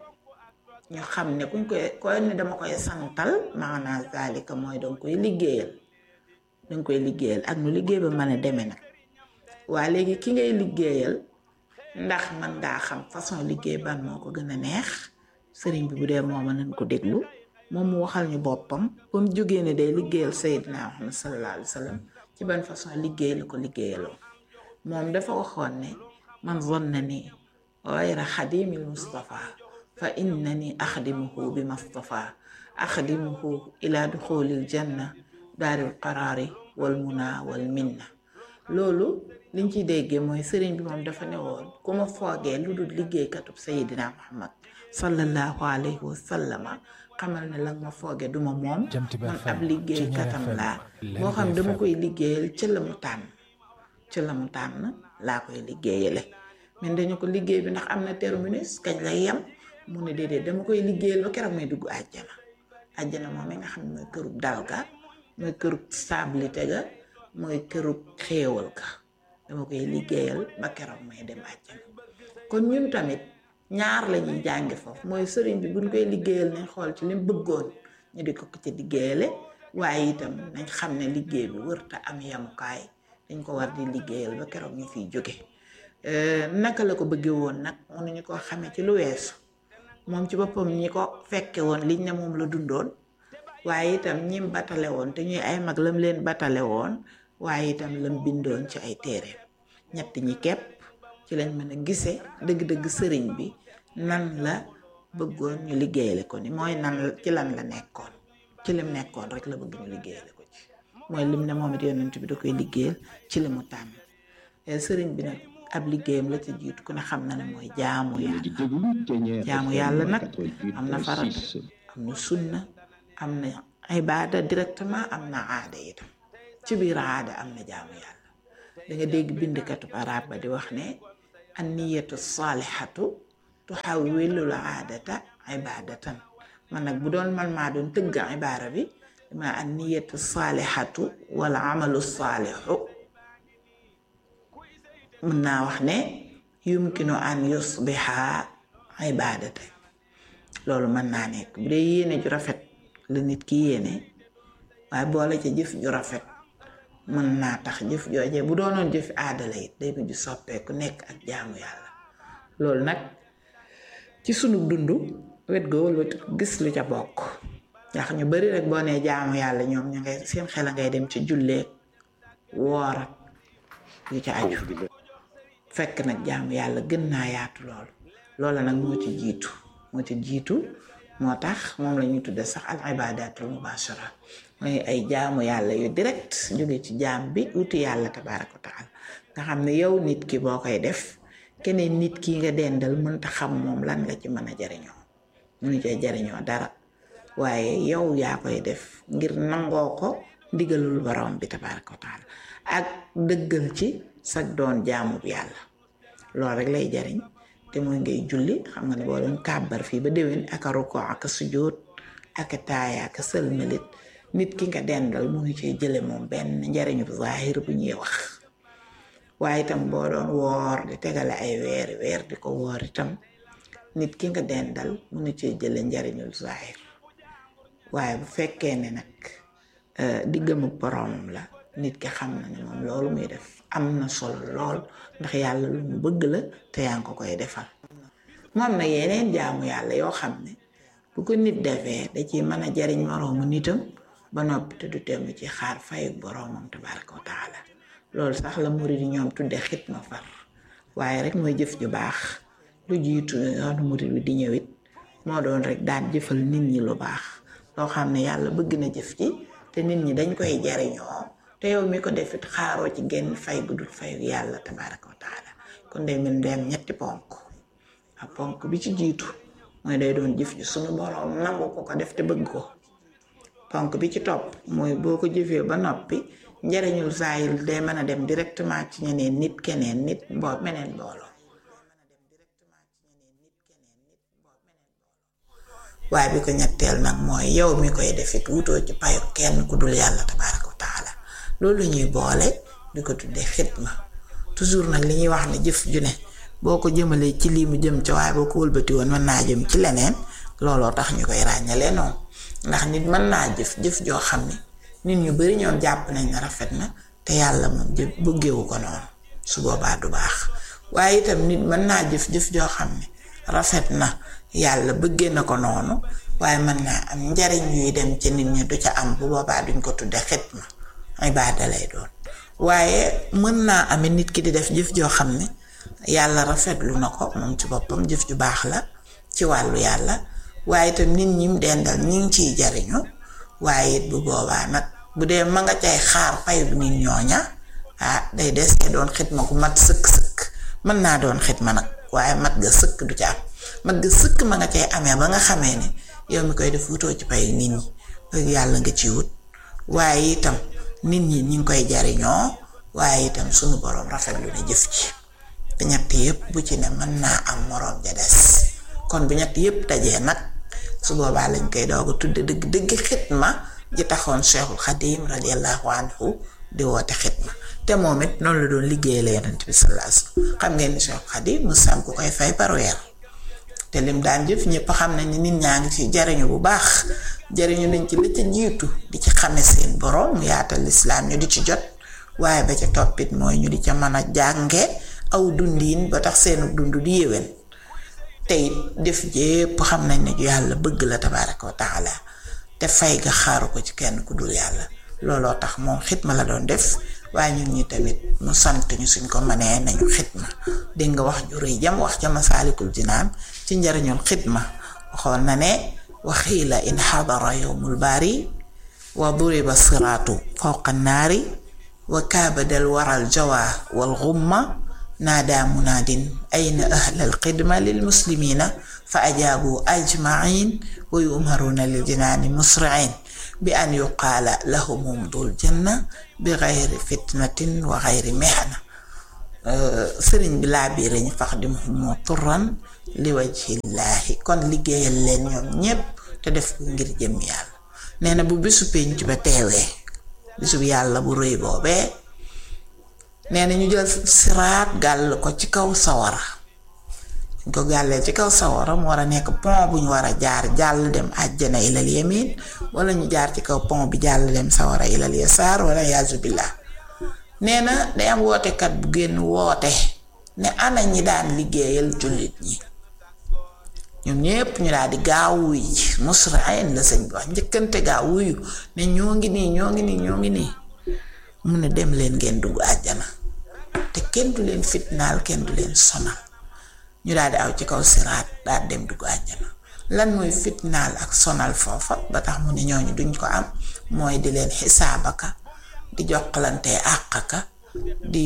ñu xam ne kuñ koy koy ne dama koy santal maanaa zalika mooy danga koy liggéeyal danga koy liggéeyal ak nu liggéey ba mën a demee nag waa léegi ki ngay liggéeyal ndax man ngaa xam façon liggéey ban moo ko gën a neex sëriñ bi bu dee mooma nañ ko déglu moom mu waxal ñu boppam ba mu jógee ne day liggéeyal Seydina Muhammad sallallahu alayhi wa sallam ci ban façon liggéey la ko liggéeyaloo moom dafa waxoon ne man zonna ni gayra xadimil Mustafa fa innani axdimuhu bi Mustafa axdimuhu ila duxulil janna daaril qaraari wal muna wal minna loolu liñ ciy déggee mooy sëriñ bi moom dafa ne woon ku ma foogee lu dul liggéeykatub Seydina Muhammad sallallahu alayhi wa sallama xamal ne la ma fooge duma moom man ab liggéeykatam laa boo xam dama koy liggéeyal ca la mu tànn ca la mu tànn laa koy liggéeyale mais dañu ko liggéey bi ndax am na terminus kañ lay yem mu ne déedéet dama koy liggéeyal ba keroog may dugg àjjana àjjana moom mi nga xam ne mooy kërub dal ga mooy kërub stabilité ga mooy kërub xéewal ga dama koy liggéeyal ba keroog may dem àjjana kon ñun tamit ñaar la ñuy jàngi foofu mooy sëriñ bi buñ koy liggéeyal nañ xool ci lim bëggoon ñu di ko ko ci liggéeyale waaye itam nañ xam ne liggéey bi wërta am yamukaay dañ ko war di liggéeyal ba keroog ñu fiy jóge naka la ko bëggee woon nag mënuñu ko xamee ci lu weesu moom ci boppam ñi ko fekke woon liñ ne moom la dundoon waaye itam ñim batale woon te ñuy ay mag lam leen batale woon waaye itam lam bindoon ci ay téere ñett ñi képp ci lañ mën a gise dëgg-dëgg sëriñ bi nan la bëggoon ñu liggéeyale ko ni mooy nan ci lan la nekkoon ci lim nekkoon rek la bëgg ñu liggéeyale ko ci mooy lim ne moom it yonent bi da koy liggéeyal ci li mu tàmm sëriñ bi nag ab liggéeyam la ci jiitu ku ne xam na ne mooy jaamu yàlla jaamu yàlla nag am na farata am na sunna am na ibaada directement am na aada itam ci biir aada am na jaamu yàlla da nga dégg bindkatu arab ba di wax ne an niyatu saalihatu tuxawwilul aadata ibaadatan man nag bu doon man maa doon tëgg ibaara bi dama an niyatu saalihatu wala amalu saalixu mën naa wax ne yumkinu an yusbiha ibaadata loolu mën naa nekk bu dee yéene ju rafet la nit ki yéene waaye boole ca jëf ju rafet mën naa tax jëf jooje bu doonoon jëf aadala it day mujj soppeeku nekk ak jaamu yàlla loolu nag ci sunu dund wet go wëlbati gis lu ca bokk ndax ñu bari rek boo nee jaamu yàlla ñoom ñu ngay seen xel a ngay dem ci julleek woor ak yu ca aju fekk nag jaamu yàlla gën naa yaatu loolu loola nag moo ci jiitu moo ci jiitu moo tax moom la ñuy tudde sax al ibadatul mubashara mooy ay jaamu yàlla yu direct jóge ci jaam bi wuti yàlla tabaraka wa taala nga xam ne yow nit ki boo koy def keneen nit ki nga dendal mënta xam moom lan nga ci mën a jariñoo mënu cee jariñoo dara waaye yow yaa koy def ngir nangoo ko ndigalul borom bi tabaraka wa taala ak dëggal ci sag doon jaamu bi yàlla loolu rek lay jariñ te mooy ngay julli xam nga ne boo doon kàbbar fii ba déwén ak a ruko ak a sujjóot ak a taaya ak a sëlmalit nit ki nga dendal mu ngi cee jële moom benn njariñu zahir bu ñuy wax waaye itam boo doon woor di tegale ay weeri weer di ko woor itam nit ki nga dendal mu ngi cee jële njariñul zahir waaye bu fekkee ne nag diggam ak boroomam la nit ki xam na ne moom loolu muy def am na solo lool ndax yàlla lu mu bëgg la te yaa ngi ko koy defal moom na yeneen jaamu yàlla yoo xam ne bu ko nit defee da ciy mën a jariñ moroomu nitam ba noppi te du temm ci xaar fayu boroomam tabaraka wa taala loolu sax la murid yi ñoom tudde xitma far waaye rek mooy jëf ju baax lu jiitu yoonu murid bi di ñëwit moo doon rek daan jëfal nit ñi lu baax loo xam ne yàlla bëgg na jëf ci te nit ñi dañ koy jariñoo te yow mi ko defit xaaroo ci genn fay gu dul fayu yàlla tabaraka wa taala kon day mel dem ñetti ponk ak ponk bi ci jiitu mooy day doon jëf ji suñu boroom nangu ko ko def te bëgg ko ponk bi ci topp mooy boo ko jëfee ba noppi njariñul saayil day mën a dem directement ci ñeneen nit keneen nit mboo meneen mbooloo waaye bi ko ñetteel nag mooy yow mi koy defit wutoo ci payu kenn ku dul yàlla tabaraka wa taala loolu ñuy boole di ko tuddee xitma toujours nag li ñuy wax ne jëf ju ne boo ko jëmalee ci lii mu jëm ci waaye boo ko wëlbati woon mën naa jëm ci leneen looloo tax ñu koy ràññalee noonu ndax nit mën naa jëf jëf joo xam ne nit ñu bari ñoom jàpp nañ ne rafet na te yàlla moom jëf bëggewu ko noonu su boobaa du baax waaye itam nit mën naa jëf jëf joo xam ne rafet na yàlla bëggee na ko noonu waaye mën naa am njariñ yuy dem ci nit ñi du ca am bu boobaa duñ ko tudde xitma ibaada lay doon waaye mën naa ame nit ki di def jëf joo xam ne yàlla rafetlu na ko moom ci boppam jëf ju baax la ci wàllu yàlla waaye itam nit ñi mu dendal ñi ngi ciy jariñu waaye it bu boobaa nag bu dee ma nga cay xaar pay bu nit ñooña ah day desee doon xitma ku mat sëkk-sëkk mën naa doon xitma nag waaye mat ga sëkk du ca am mat ga sëkk ma nga cay amee ba nga xamee ne yow mi koy def wutoo ci pay nit ñi bëgg yàlla nga ci wut waaye itam nit ñi ñi ngi koy jariñoo waaye itam sunu boroom rafetlu na jëf ci te ñett yépp bu ci ne mën naa am moroom ja des kon bu ñett yépp dajee nag su boobaa lañ koy doog a tudde dëgg dëgg xitma ji taxoon cheikhul xadim radiallahu anhu di woote xitma te moom it noonu la doon liggéeyal yonent bi sallallahu alayhi wasallam xam ngeen ni cheikhul xadim mu sam ku koy fay par weer te lim daan jëf ñëpp xam nañ ni nit ñaa ngi ci jariñu bu baax jariñu nañ ci la ca jiitu di ci xame seen borom mu yaatal lislaam ñu di ci jot waaye ba ca toppit mooy ñu di ca mën a jànge aw dundiin ba tax seenu dund di yéwén tey def jépp xam nañ ne yàlla bëgg la tabaaraka wa taala te fay ga xaaru ko ci kenn ku dul yàlla looloo tax moom xitma la doon def waaye ñun ñi tamit mu sant ñu suñ ko mënee nañu xitma dégg nga wax ju rëy jam wax ca masaalikul jinaan ci njariñul xitma waxoon na ne waxiila in xadara yowmul baari wa duriba siraatu fawqa naari wa kaabadal waral jawa wal xumma naadaa munaadin ayna ahlal xidma lil muslimina fa ajaabu ajmain wa yumaruuna lil jinaani musriin bi an yuqaala lahumum dul janna bi xayri fitnatin wa xayri mexna sëriñ bi laa biire ñu fax di mu turan li wajhillaahi kon liggéeyal leen ñoom ñépp te def ko ngir jëm yàlla nee na bu bisu pénc ba teewee bisu yàlla bu rëy boobee nee na ñu jël siraat gàll ko ci kaw sawara ñu ko gàllee ci kaw sawara mu war a nekk pont bu ñu war a jaar jàll dem àjjana ilal yamin wala ñu jaar ci kaw pont bi jàll dem sawara ilal yasaar wala yaasu billah nee na day am wootekat bu génn woote ne ana ñi daan liggéeyal jullit ñi ñoom ñépp ñu daal di gaaw wuy ji musrain la sëñ bi wax njëkkante gaaw wuyu ne ñoo ngi nii ñoo ngi nii ñoo ngi nii mu ne dem leen ngeen dugg àjjana te kenn du leen fitnaal kenn du leen sonal ñu daal di aw ci kaw siraat daal dem dugg àjjana lan mooy fitnaal ak sonal foofa ba tax mu ne ñooñu duñ ko am mooy di leen xisaabaka di jokkalante àqaka di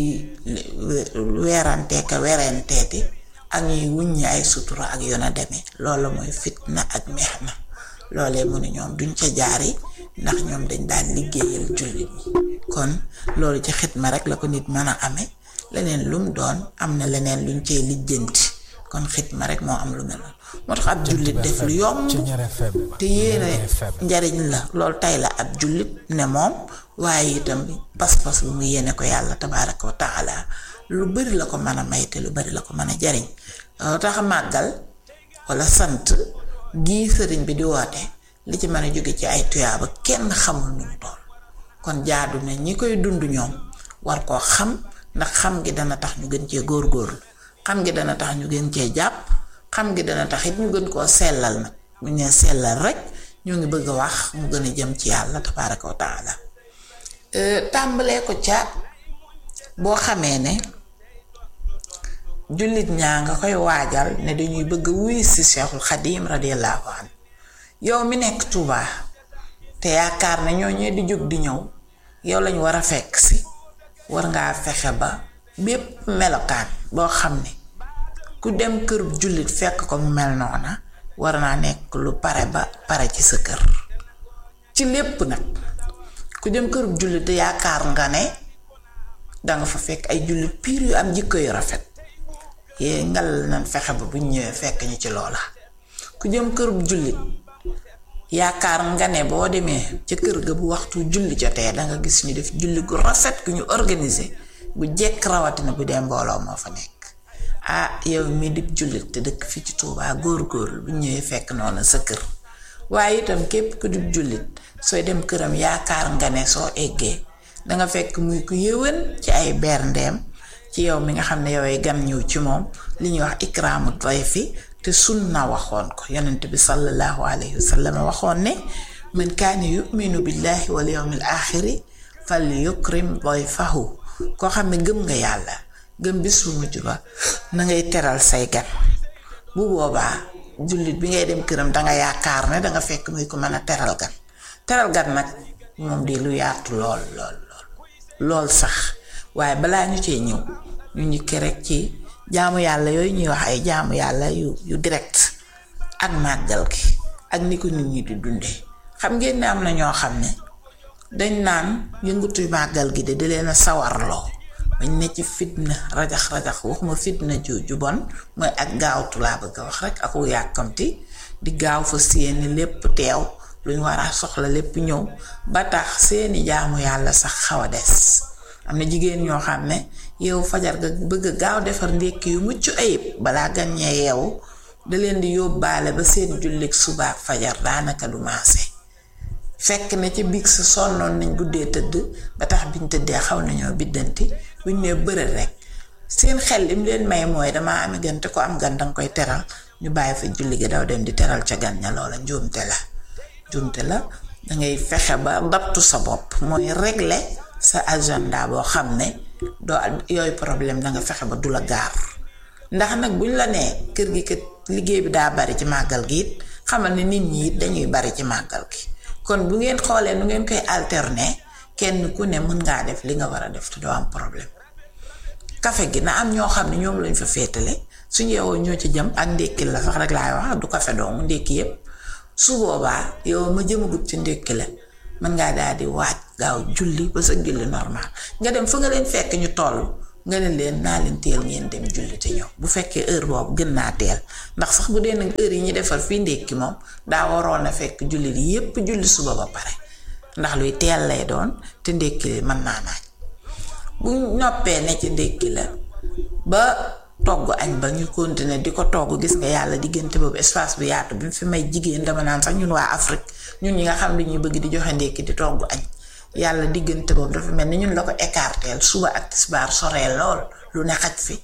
weerante ka werenteeti ak ñuy wuññi ay sutura ak yoon a demee loolu mooy fitna ak meex na loolee mu ne ñoom duñ ca jaari ndax ñoom dañ daan liggéeyal jullit ñi kon loolu ci xitma rek la ko nit mën a amee leneen lum doon am na leneen luñ cee lijjanti kon xitma rek moo am lu mel noonu moo tax ab jullit def lu yomb te yéene njariñ la loolu tey la ab jullit ne moom waaye itam pas-pas bu mu yéene ko yàlla tabaaraka wa taala lu bari la ko mën a may te lu bari la ko mën a jariñ loolu tax màggal wala sant gii sëriñ bi di woote li ci mën a jóge ci ay tuyaaba kenn xamul nu mu toll kon jaadu na ñi koy dund ñoom war koo xam ndax xam gi dana tax ñu gën cee góorgóorlu xam gi dana tax ñu gën cee jàpp xam gi dana tax it ñu gën koo sellal nag bu ñu nee sellal rek ñoo ngi bëgg a wax mu gën a jëm ci yàlla tabaaraka wa taala tàmbalee ko ca boo xamee ne jullit ñaa nga koy waajal ne dañuy bëgg wuy si Cheikhul Xadim radiyallahu anhu yow mi nekk Touba te yaakaar ne ñoo ñee di jóg di ñëw yow lañu war a fekk si war ngaa fexe ba bépp melokaan boo xam ne ku dem kër jullit fekk ko mu mel noona war naa nekk lu pare ba pare ci sa kër ci lépp nag ku dem kër jullit te yaakaar nga ne danga fa fekk ay jullit piir yu am jikko yu rafet yee ngal nañ fexe ba buñ ñëwee fekk ñu ci loola ku jëm kër jullit yaakaar nga ne boo demee ca kër ga bu waxtu julli jotee danga gis ñu def julli gu rafet gu ñu organiser bu jekk rawatina bu dee mbooloo moo fa nekk ah yow mi di jullit te dëkk fii ci Tuubaa góor-góorlu bu ñëwee fekk noonu sa kër waaye itam képp ku di jullit sooy dem këram yaakaar nga ne soo eggee danga fekk muy ku yëwan ci ay berndeem ci yow mi nga xam ne yowee gan ñëw ci moom li ñuy wax ikraamu dayfi te sunna waxoon ko yonent bi sallallahu alayhi wa sallam waxoon ne man kaana yuminu billahi wal yawmil axiri fal yukrim dayfahu koo xam ne gëm nga yàlla gëm bis bu mujj ba na ngay teral say gan bu boobaa jullit bi ngay dem këram danga yaakaar ne danga fekk muy ko mën a teral gan teral gan nag moom di lu yaatu lool lool lool lool sax waaye balaa ñu cee ñëw ñu njëkk rek ci jaamu yàlla yooyu ñuy wax ay jaamu yàlla yu yu direct ak màggal gi ak ni ko nit ñi di dundee xam ngeen ne am na ñoo xam ne dañ naan yëngatu màggal gi de di leen a sawarloo bañ ne ci fitna rajax rajax waxuma fitna ju ju bon mooy ak gaawtu laa bëgg a wax rek aku yàkkamti di gaaw fa seeni lépp teew luñ war a soxla lépp ñëw ba tax seeni jaamu yàlla sax xaw a des am na jigéen ñoo xam ne yow fajar ga bëgg gaaw defar ndékki yu mucc ayib balaa gan ñee yeewu da leen di yóbbaale ba seen jullik suba ak fajar daanaka du maase fekk ne ci biig sa sonnoon nañ guddee tëdd ba tax biñ tëddee xaw nañoo biddanti buñ nee bërël rek seen xel lim leen may mooy damaa ami gan te ko am gan danga koy teral ñu bàyyi fa julli gi daw dem di teral ca gan ña loola njuumte la njuumte la dangay fexe ba dattu sa bopp mooy régler sa agenda boo xam ne doo yooyu problème danga fexe ba du la gaar ndax nag buñ la nee kër gi kat liggéey bi daa bari ci màggal gi it xamal ne nit ñi it dañuy bari ci màggal gi kon bu ngeen xoolee nu ngeen koy alterner kenn ku ne mën ngaa def li nga war a def te doo am problème kafe gi na am ñoo xam ne ñoom lañ fa féetale suñu yeewoo ñoo ci jëm ak ndékki la sax rek laay wax du kafe doomu ndékki yépp su boobaa yow ma jëmagut ci ndékki la mën ngaa daal di waaj gaaw julli ba sa julli normal nga dem fa nga leen fekk ñu toll nga ne leen naa leen teel ngeen dem julli te ñëw bu fekkee heure boobu gën naa teel ndax sax bu dee nag heure yi ñu defar fii ndékki moom daa waroon a fekk julli li yépp julli suba ba pare ndax luy teel lay doon te ndékki li mën naa naaj bu noppee ne ci ndékki la ba togg añ ba ñu continuer di ko togg gis nga yàlla diggante boobu espace bu yaatu bi mu fi may jigéen dama naan sax ñun waa Afrique ñun ñi nga xam li ñuy bëgg di joxe ndékki di togg añ yàlla diggante boobu dafa mel ni ñun la ko écarteel suba ak tisbaar soree lool lu ne xaj fi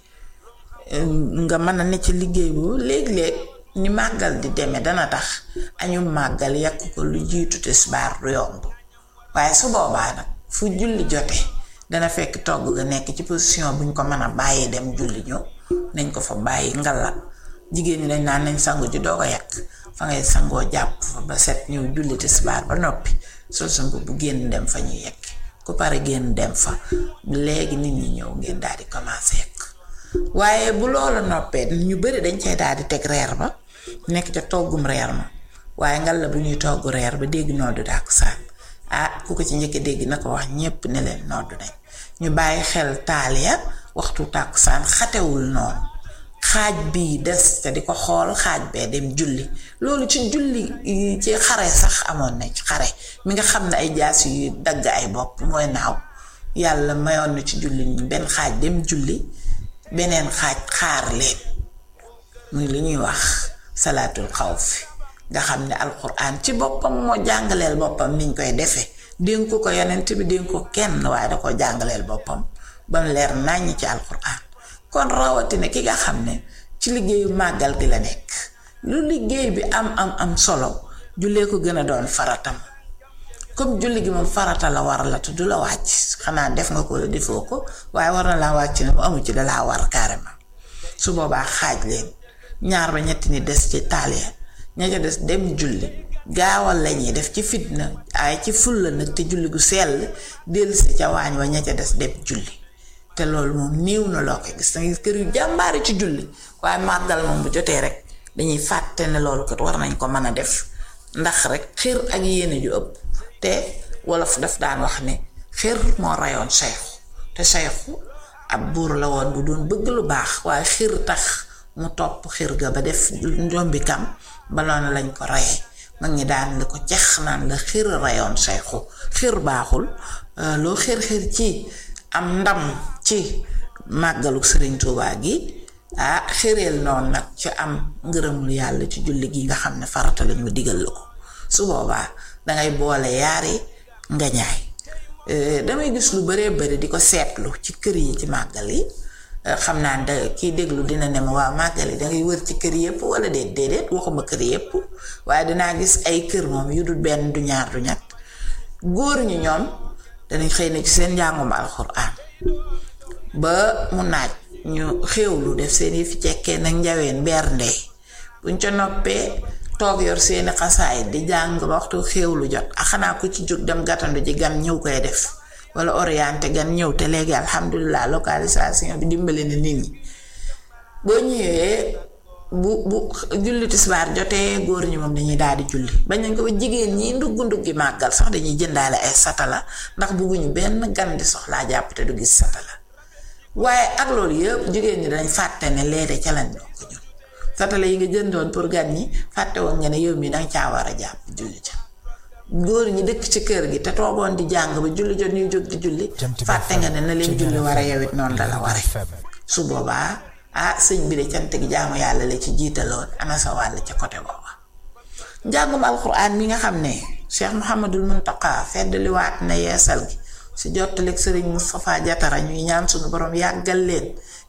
nga mën a ne ci liggéey boobu léeg-léeg ni màggal di demee dana tax añu màggal yàq ko lu jiitu tisbaar du yomb waaye su boobaa nag fu julli jotee dana fekk togg ga nekk ci position buñ ko mën a bàyyi dem julli ñëw nañ ko fa bàyyi ngalla jigéen ñi dañ naan nañ sangu ji doo ko yàq fa ngay sangoo jàpp fa ba set ñëw julli tisbaar ba noppi sol sa mbubb bu génn dem fa ñu yekk ku pare génn dem fa léegi nit ñi ñëw ngeen daal di commencé yekk waaye bu loola noppee ñu bari dañ cay daal di teg reer ba nekk ca toggum reer ma waaye ngalla bu ñuy togg reer ba dégg noddu dàkk saan ah ku ko ci njëkk dégg na ko wax ñépp ne leen noddu nañ ñu bàyyi xel taal ya waxtu tàkkusaan xatewul noonu xaaj bii des te di ko xool xaaj bee dem julli loolu ci julli ci xare sax amoon na ci xare mi nga xam ne ay jaas yu dagg ay bopp mooy naaw yàlla mayoon na ci julli ñi benn xaaj dem julli beneen xaaj xaar leen muy li ñuy wax salaatul xawfi nga xam ne alquran ci boppam moo jàngaleel boppam niñ koy defee dénku ko yonent bi dénku ko kenn waaye da ko jàngaleel boppam ba mu leer nàññ ci alquran kon rawatina ki nga xam ne ci liggéeyu màggal gi la nekk lu liggéey bi am am am solo jullee ko gën a doon faratam comme julli gi moom farata la war la te du la wàcc xanaa def nga ko la defoo ko waaye war na laa wàcc ne mu amu ci dalaa war carrément su boobaa xaaj leen ñaar ba ñetti ni des ci taaliya ña ca des dem julli gaawal lañuy def ci fitna ay ci fulla nag te julli gu sell dellusi ca waañ wa ña ca des dem julli te loolu moom néew na loo koy gis dangay kër yu jàmbaari ci julli waaye màggal moom bu jotee rek dañuy fàtte ne loolu kat war nañ ko mën a def ndax rek xër ak yéene ju ëpp te wolof daf daan wax ne xër moo rayoon sayxu te sayxu ab buur la woon bu doon bëgg lu baax waaye xër tax mu topp xër ga ba def njombi kam ba noonu lañ ko rayee mag ñi daan la ko cex naan la xër rayoon sayxu xër baaxul loo xër xër ci am ndam ci màggalu sëriñ Tuubaa gi ah xëreel noonu nag ci am ngërëmul yàlla ci julli gi nga xam ne farata lañu digal la ko su boobaa dangay boole yaari nga ñaay damay gis lu baree bari di ko seetlu ci kër yi ci màggal yi xam naa da kiy déglu dina ne ma waa màggal yi dangay wër ci kër yépp wala déet déedéet waxuma kër yépp waaye dinaa gis ay kër moom yu dul benn du ñaar du ñett góor ñi ñoom danañ xëy na ci seen njàngum alxuraan ba mu naaj ñu xéewlu def seen yi fi cekkee nag njaween beer ndey buñ ca noppee toog yor seeni xasaay di jàng ba waxtu xéewlu jot a xanaa ku ci jóg dem gàttandu ji gan ñëw koy def wala orienté gan ñëw te léegi alhamdulilah localisation bi dimbali na nit ñi boo ñëwee bu bu julli tisbaar jotee góor ñi moom dañuy daal di julli bañ nañ ko ba jigéen ñi ndugg nduggi màggal sax dañuy jëndaale ay satala ndax bugguñu benn gan di soxlaa jàpp te du gis satala waaye ak loolu yëpp jigéen ñi dañ fàtte ne leede ca lañ bokk ñun satala yi nga jëndoon pour gan ñi fàtte woon nga ne yow mi danga caa war a jàpp julli ca góor ñi dëkk ci kër gi te toogoon di jàng ba julli jot ñuy jóg di julli fàtte nga ne na leen julli war a yowit noonu dala ware su boobaa ah sëñ bi de cant gi jaamu yàlla la ci jiitaloon ana sa wàll ca côté booba njàngum alxuraan mi nga xam ne Cheikh Mouhamadul Muntaqa feddaliwaat na yeesal gi si jottaleeg sëriñ Moustapha Jatara ñuy ñaan suñu borom yàggal leen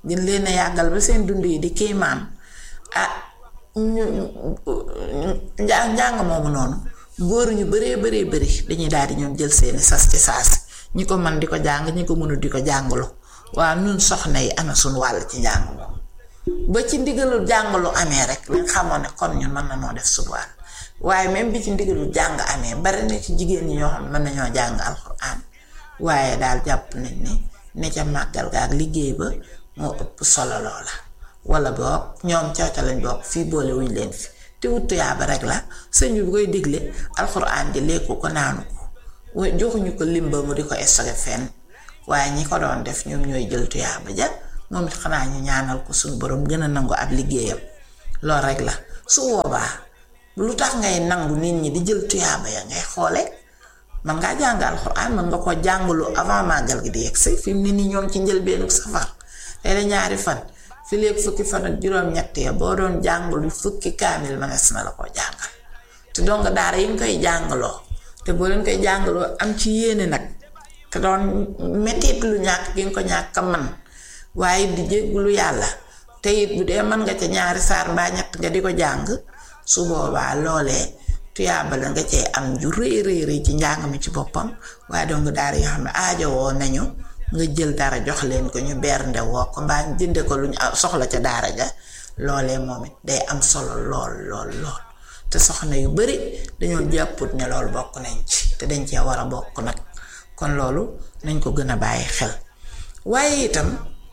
gën leen a yàggal ba seen dund yi di kiimaan ah ñu njàng njàng moomu noonu góor ñu bëree bëree bëri dañuy daal di ñoom jël seeni sas ci saasi ñi ko mën di ko jàng ñi ko mënul di ko jàngalu waaw ñun soxna yi ana suñ wàll ci njàng moom ba ci ndigalul jàngalu amee rek lañ xamoon ne kon ñun mën na noo def suñ wàll waaye même bi ci ndigalul jàng amee bari na ci jigéen ñi ñoo xam ne mën nañoo jàng alxuraan waaye daal jàpp nañ ne ne ca màggal ga ak liggéey ba moo ëpp solo loola wala boog ñoom cawca lañ bokk fii boole wuñ leen fi te wut tuyaaba rek la sëñ bi bu koy digle alxuraan di lekku ko naanu ko joxuñu ko limba mu di ko stocké fenn waaye ñi ko doon def ñoom ñooy jël tuyaaba ja moom it xanaa ñu ñaanal ko suñu borom gën a nangu ab liggéeyam loolu rek la su boobaa lu tax ngay nangu nit ñi di jël tuyaaba ya ngay xoole man ngaa jàng alxuraan man nga ko jàngalu avant màggal gi di yegg si fi mu ne nii ñoom ci njëlbeenu safar tey la ñaari fan fi léegi fukki fan ak juróom-ñett ya boo doon jàngalu fukki kaamil mënees na la ko jàngal te donc daara yi nga koy jàngaloo te boo leen koy jàngaloo am ci yéene nag te doon mettit lu ñàkk gi nga ko ñàkk man waaye di jéggulu yàlla te it bu dee mën nga ca ñaari saar mbaa ñett nga di ko jàng su boobaa loolee tuyaaba la nga cee am ju rëy rëy rëy ci njàng mi ci boppam waaye donc daara yoo xam ne aajo woo nañu nga jël dara jox leen ko ñu bernde woo ko mbaa ñu jënde ko lu ñu soxla ca daara ja loolee moom it day am solo lool lool lool te soxna yu bari dañoo jàpput ne loolu bokk nañ ci te dañ cee war a bokk nag kon loolu nañ ko gën a bàyyi xel waaye itam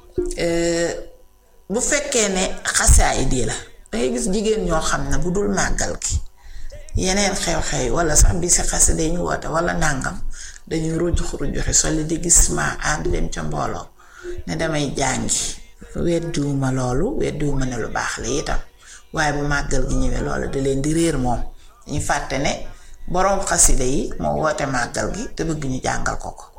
bu fekkee ne xasaay di la dangay gis jigéen ñoo xam ne bu dul màggal gi yeneen xew-xew wala sax bi si xase dañu woote wala nàngam dañuy rujux rujuxi soli di gis ma ànd dem ca mbooloo ne damay jàngi weddiwuma loolu weddiwuma ne lu baax la itam waaye bu màggal gi ñëwee loolu da leen di réer moom dañu fàtte ne boroom xasida yi moo woote màggal gi te bëgg ñu jàngal ko ko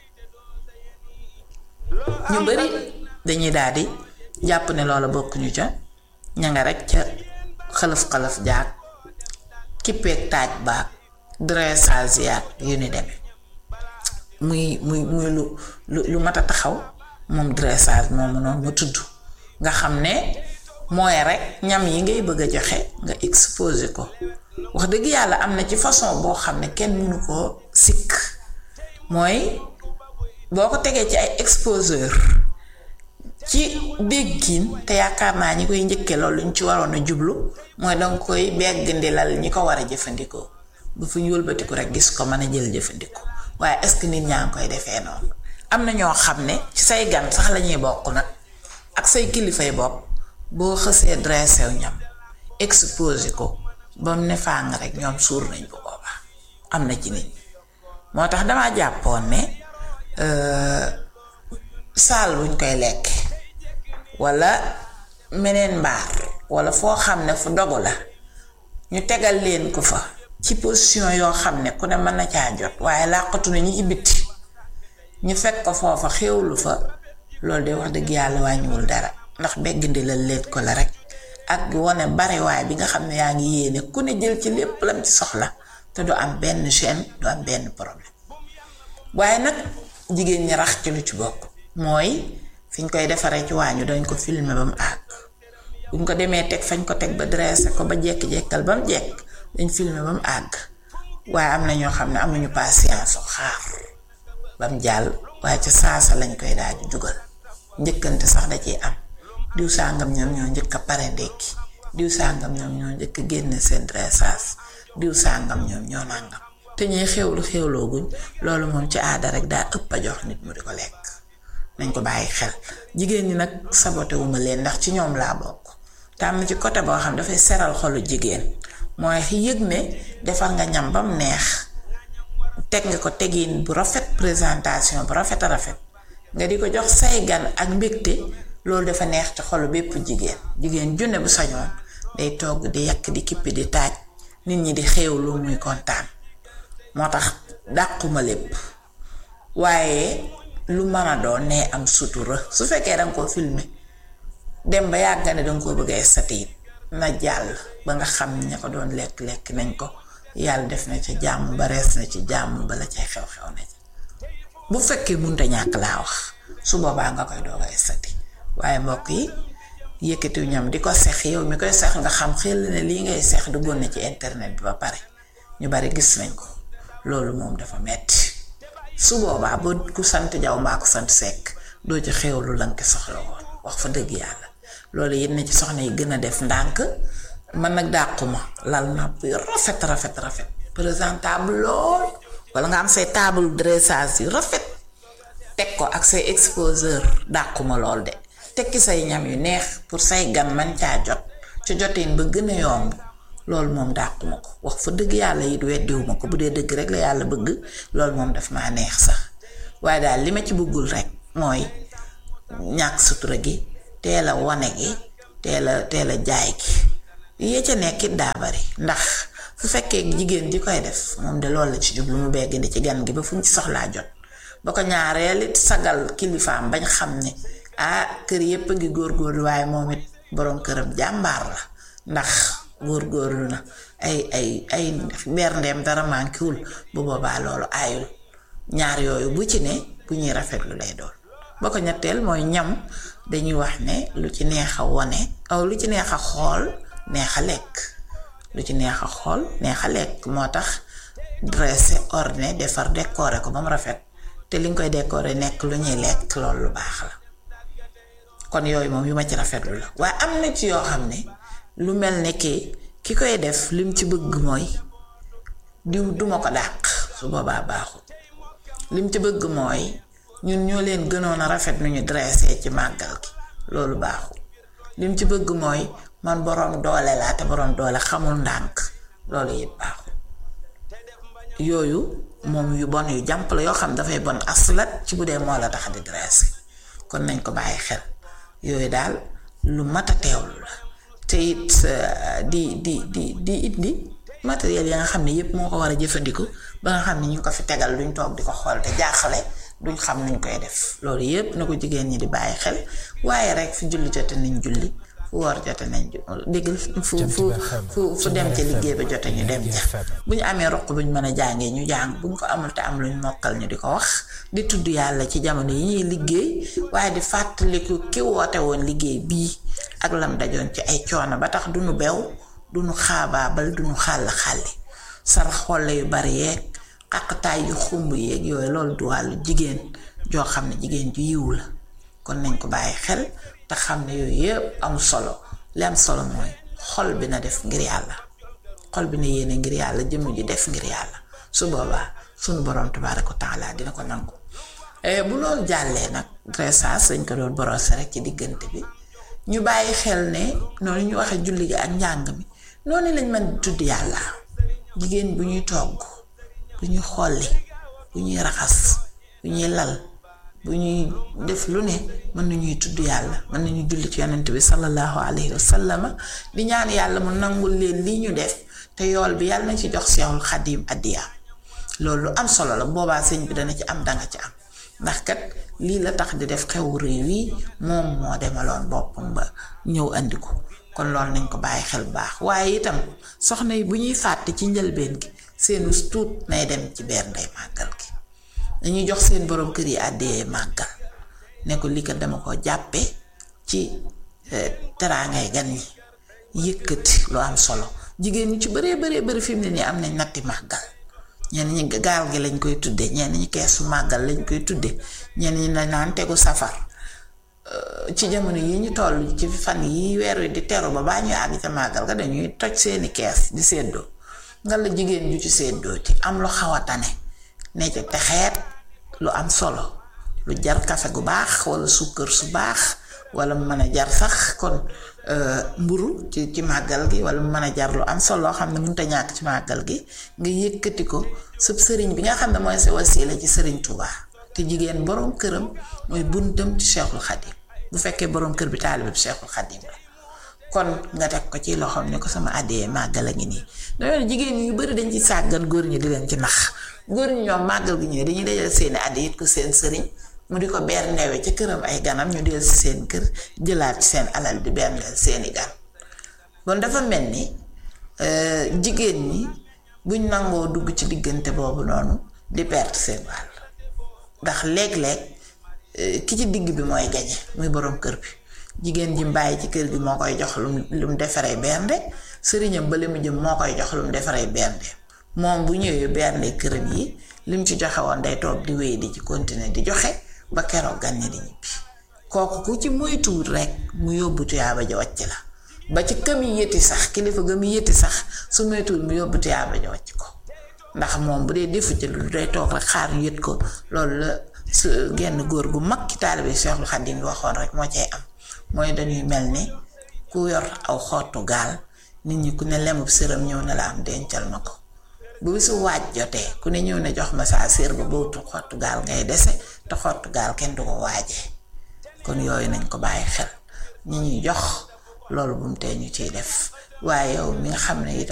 ñu bari dañuy daal di jàpp ne loola bokkuñu ca ña nga rek ca xalaf-xalaf jaag kippeeg taaj baag dressage yaag yu ni demee muy muy muy lu lu lu mat a taxaw moom dressage moomu noonu ma tudd nga xam ne mooy rek ñam yi ngay bëgg a joxe nga exposé ko wax dëgg yàlla am na ci façon boo xam ne kenn mënu koo sikk mooy boo ko tegee ci ay exposeur ci déggin te yaakaar naa ñi koy njëkkee loolu ñu ci waroon a jublu mooy danga koy begg ndilal ñi ko war a jëfandikoo bu fu ñu wëlbatiku rek gis ko mën a jël jëfandikoo waaye est-ce que nit ñaa ngi koy defee noonu am na ñoo xam ne ci say gan sax lañuy bokk nag ak say kilifay bopp boo xësee dressé wu ñam exposé ko ba mu ne fàng rek ñoom suur nañ bu boobaa am na ci nit ñi moo tax damaa jàppoon ne saal buñ koy lekk wala meneen mbaar wala foo xam ne fu dogu la ñu tegal leen ko fa ci position yoo xam ne ku ne mën na caa jot waaye làqatu na ñi ci bitti ñu fekk ko foofa xéwlu fa loolu de wax dëgg yàlla wàññiwul dara ndax beggandi la leet ko la rek ak wane bariwaay bi nga xam ne yaa ngi yéene ku ne jël ci lépp lam ci soxla te du am benn chaîne du am benn problème waaye nag jigéen ñi rax ci lu ci bokk mooy fiñ koy defaree ci waañu dañ ko filmer ba mu àgg buñ ko demee teg fañ ko teg ba dressé ko ba jekk-jekkal ba mu jekk dañ filmer ba mu àgg waaye am na ñoo xam ne amuñu patience xaar ba mu jàll waaye ca saasa lañ koy daal di jugal njëkkante sax da ciy am diw sàngam ñoom ñoo njëkk a pare ndekki diw sàngam ñoom ñoo njëkk a génne seen dressage diw sàngam ñoom ñoo nàngam te ñuy xewlu xewlooguñ loolu moom ci aada rek daa ëpp a jox nit mu di ko lekk nañ ko bàyyi xel jigéen ñi nag saboté wu ma leen ndax ci ñoom laa bokk te am na ci côté boo xam dafay seral xolu jigéen mooy yëg ne defar nga ñam ba mu neex teg nga ko tegin bu rafet présentation bu rafet a rafet nga di ko jox say gan ak mbégte loolu dafa neex ci xolu bépp jigéen jigéen junne bu sañoon day togg di yàq di kippi di taaj nit ñi di xéewlu muy kontaan moo tax dàquma lépp waaye lu mën a doon nee am sutura su fekkee danga koo filmer dem ba yàgg ne danga koo bëgg a satiit na jàll ba nga xam ña ko doon lekk-lekk nañ ko yàlla def na ci jàmm ba rees na ci jàmm ba la cay xew-xew na ci bu fekkee munta ñàkk laa wax su boobaa nga koy doog a sati waaye mbokk yi yëkkatiw ñam di ko sex yow mi koy sex nga xam xel ne lii ngay sex du na ci internet bi ba pare ñu bari gis nañ ko loolu moom dafa metti su boobaa ba ku sant jaw mbaa ku sant sekk doo ci xewlu lan ko soxla woon wax fa dëgg yàlla loolu it na ci soxna yi gën a def ndànk man nag dàquma lal napp yu rafet rafet rafet présentable lool wala nga am say table dressage yu rafet teg ko ak say exposeur dàquma lool de tekki say ñam yu neex pour say gan man caa jot ci jotin ba gën a yomb loolu moom dàquma ko wax fa dëgg yàlla it weddiwuma ko bu dee dëgg rek la yàlla bëgg loolu moom daf maa neex sax waaye daal li ma ci bëggul rek mooy ñàkk sutura gi teel a wane gi teel a teel a jaay gi yee ca nekkit daa bari ndax fu fekkee jigéen ji koy def moom de loolu la ci jublu mu begg di ci gan gi ba fu ñu ci soxlaa jot ba ko ñaareel it sagal kilifaam bañ xam ne ah kër yépp a ngi góorgóorlu waaye moom it boroom këram jàmbaar la ndax góorgóorlu na ay ay ay berndeem dara mànkiwul bu boobaa loolu aayul ñaar yooyu bu ci ne bu ñuy rafetlu lay doon ba ko ñetteel mooy ñam dañuy wax ne lu ci neex a wone aw lu ci neex a xool neex a lekk lu ci neex a xool neex a lekk moo tax dressé orné defar décoré ko ba mu rafet te li nga koy décoré nekk lu ñuy lekk loolu lu baax la kon yooyu moom yu ma ci rafetlu la waaye am na ci yoo xam ne lu mel ne ki ki koy def lim ci bëgg mooy diw duma ko dàq su boobaa baaxul lim ci bëgg mooy ñun ñoo leen gënoon a rafet nu ñu dressé ci màggal gi loolu baaxul lim ci bëgg mooy man boroom doole laa te boroom doole xamul ndànk loolu it baaxul yooyu moom yu bon yu jàmp la yoo xam dafay bon aslat ci bu dee moo la tax di dressé kon nañ ko bàyyi xel yooyu daal lu mat a teewlu la te it di di di di it di matériel ya nga xam ne yépp moo ko war a jëfandiku ba nga xam ne ñu ko fi tegal duñ toog di ko xool te jaaxale duñ xam nuñ koy def loolu yépp na ko jigéen ñi di bàyyi xel waaye rek fu julli jote nañ julli fu woor jote nañ déggal fu fu fu fu dem ca liggéey ba jote ñu dem ca bu ñu amee roq buñ mën a jàngee ñu jàng buñ ko amul te am luñ mokkal ñu di ko wax di tudd yàlla ci jamono yi ñuy liggéey waaye di fàttaliku ki woote woon liggéey bii ak lam dajoon ci ay coono ba tax duñu bew duñu xaabaabal duñu xàll xàlli sarax xolle yu bari yeeg xaqtaay yu xumb yeeg yooyu loolu du wàllu jigéen joo xam ne jigéen ju yiw la kon nañ ko bàyyi xel te xam ne yooyu yëpp am solo li am solo mooy xol bi na def ngir yàlla xol bi na yéene ngir yàlla jëmm ji def ngir yàlla su boobaa sunu borom tabaaraka wa taala dina ko nangu bu loolu jàllee nag dressage dañ ko doon borosé rek ci diggante bi ñu bàyyi xel ne noonu ñu waxee julli gi ak njàng mi noonu lañ mën di tudd yàlla jigéen bu ñuy togg bu ñuy xolli bu ñuy raxas bu ñuy lal bu ñuy def lu ne mën nañuy tudd yàlla mën nañu julli ci yonent bi sallallahu alayhi wa sallama di ñaan yàlla mu nangul leen lii ñu def te yool bi yàlla na ci jox seexul xadim addiyaam loolu lu am solo la boobaa sëñ bi dana ci am danga ci am ndax kat lii la tax di def xewu réew yi moom moo demaloon boppam ba ñëw andi ko kon loolu nañ ko bàyyi xel bu baax waaye itam soxna yi bu ñuy fàtte ci njëlbeen gi seenu tuut nay dem ci benn ndey màggal gi dañuy jox seen borom kër yi àddee màggal ne ko lii kat dama ko jàppe ci teraangay gan yi yëkkati lu am solo jigéen ñi ci bëree bëree bëri fi mu ne nii am nañ natti màggal ñenn ñi gaal gi lañ koy tudde ñenn ñi keesu màggal lañ koy tudde ñenn ñi na naan tegu safar ci jamono yi ñu toll ci fan yi weer wi di teru ba baa ñuy àgg ca màggal ga dañuy toj seeni kees di séddoo nga la jigéen ju ci séddoo ci am lu xaw a tane ne ca te xeet lu am solo lu jar kafe gu baax wala sukkër su baax wala mu mën a jar sax kon mburu ci ci màggal gi wala mu mën a jar lu am solo loo xam ne mënut a ñàkk ci màggal gi nga yëkkati ko sëb sëriñ bi nga xam ne mooy sa wasiila ci sëriñ Touba te jigéen boroom këram mooy buntam ci Cheikhul Khadim bu fekkee boroom kër bi taalibe bi Cheikhul Khadim la kon nga teg ko ci loxoom ne ko sama àddee màggal a ngi nii dañoo jigéen ñi yu bari dañ ci sàggan góor ñi di leen ci nax góor ñi ñoom màggal gi ñëwee dañuy dajal seeni àddi it ko seen sëriñ mu di ko ber ndewe ca këram ay ganam ñu del si seen kër jëlaat ci seen alal di berndeel seeni gan bon dafa mel ni jigéen ñi buñ nangoo dugg ci diggante boobu noonu di perte seen wàll ndax léeg-léeg ki ci digg bi mooy gañe muy boroom kër bi jigéen ji mbaay ci kër gi moo koy jox lum lum defaree bernde sëriñam ba li mu jëm moo koy jox lum defaree bernde moom bu ñëwee bernde këram yi lim ci joxe woon day toog di wéy di ci continuer di joxe ba keroog gan ñi di ñibbi kooku ku ci moytuwul rek mu yóbbu tuyaaba ja wàcc la ba ci këm yi yëti sax kilifa ga mu yëti sax su moytuwul mu yóbbu tuyaaba ja wàcc ko ndax moom bu dee defu ci lu day toog rek xaar ñu yët ko loolu la su genn góor gu mag ci taalibe Seexul Xadiim bi waxoon rek moo cay am mooy dañuy mel ni ku yor aw xottu gaal nit ñi ku ne lemub sëram ñëw na la am dencal ma ko bu bisu waaj jotee ku ne ñëw ne jox ma saa sér ba bootu xottu gaal ngay dese te xottu gaal kenn du ko waajee kon yooyu nañ ko bàyyi xel ñi ñuy jox loolu bu mu tee ñu ciy def waaye yow mi nga xam ne itam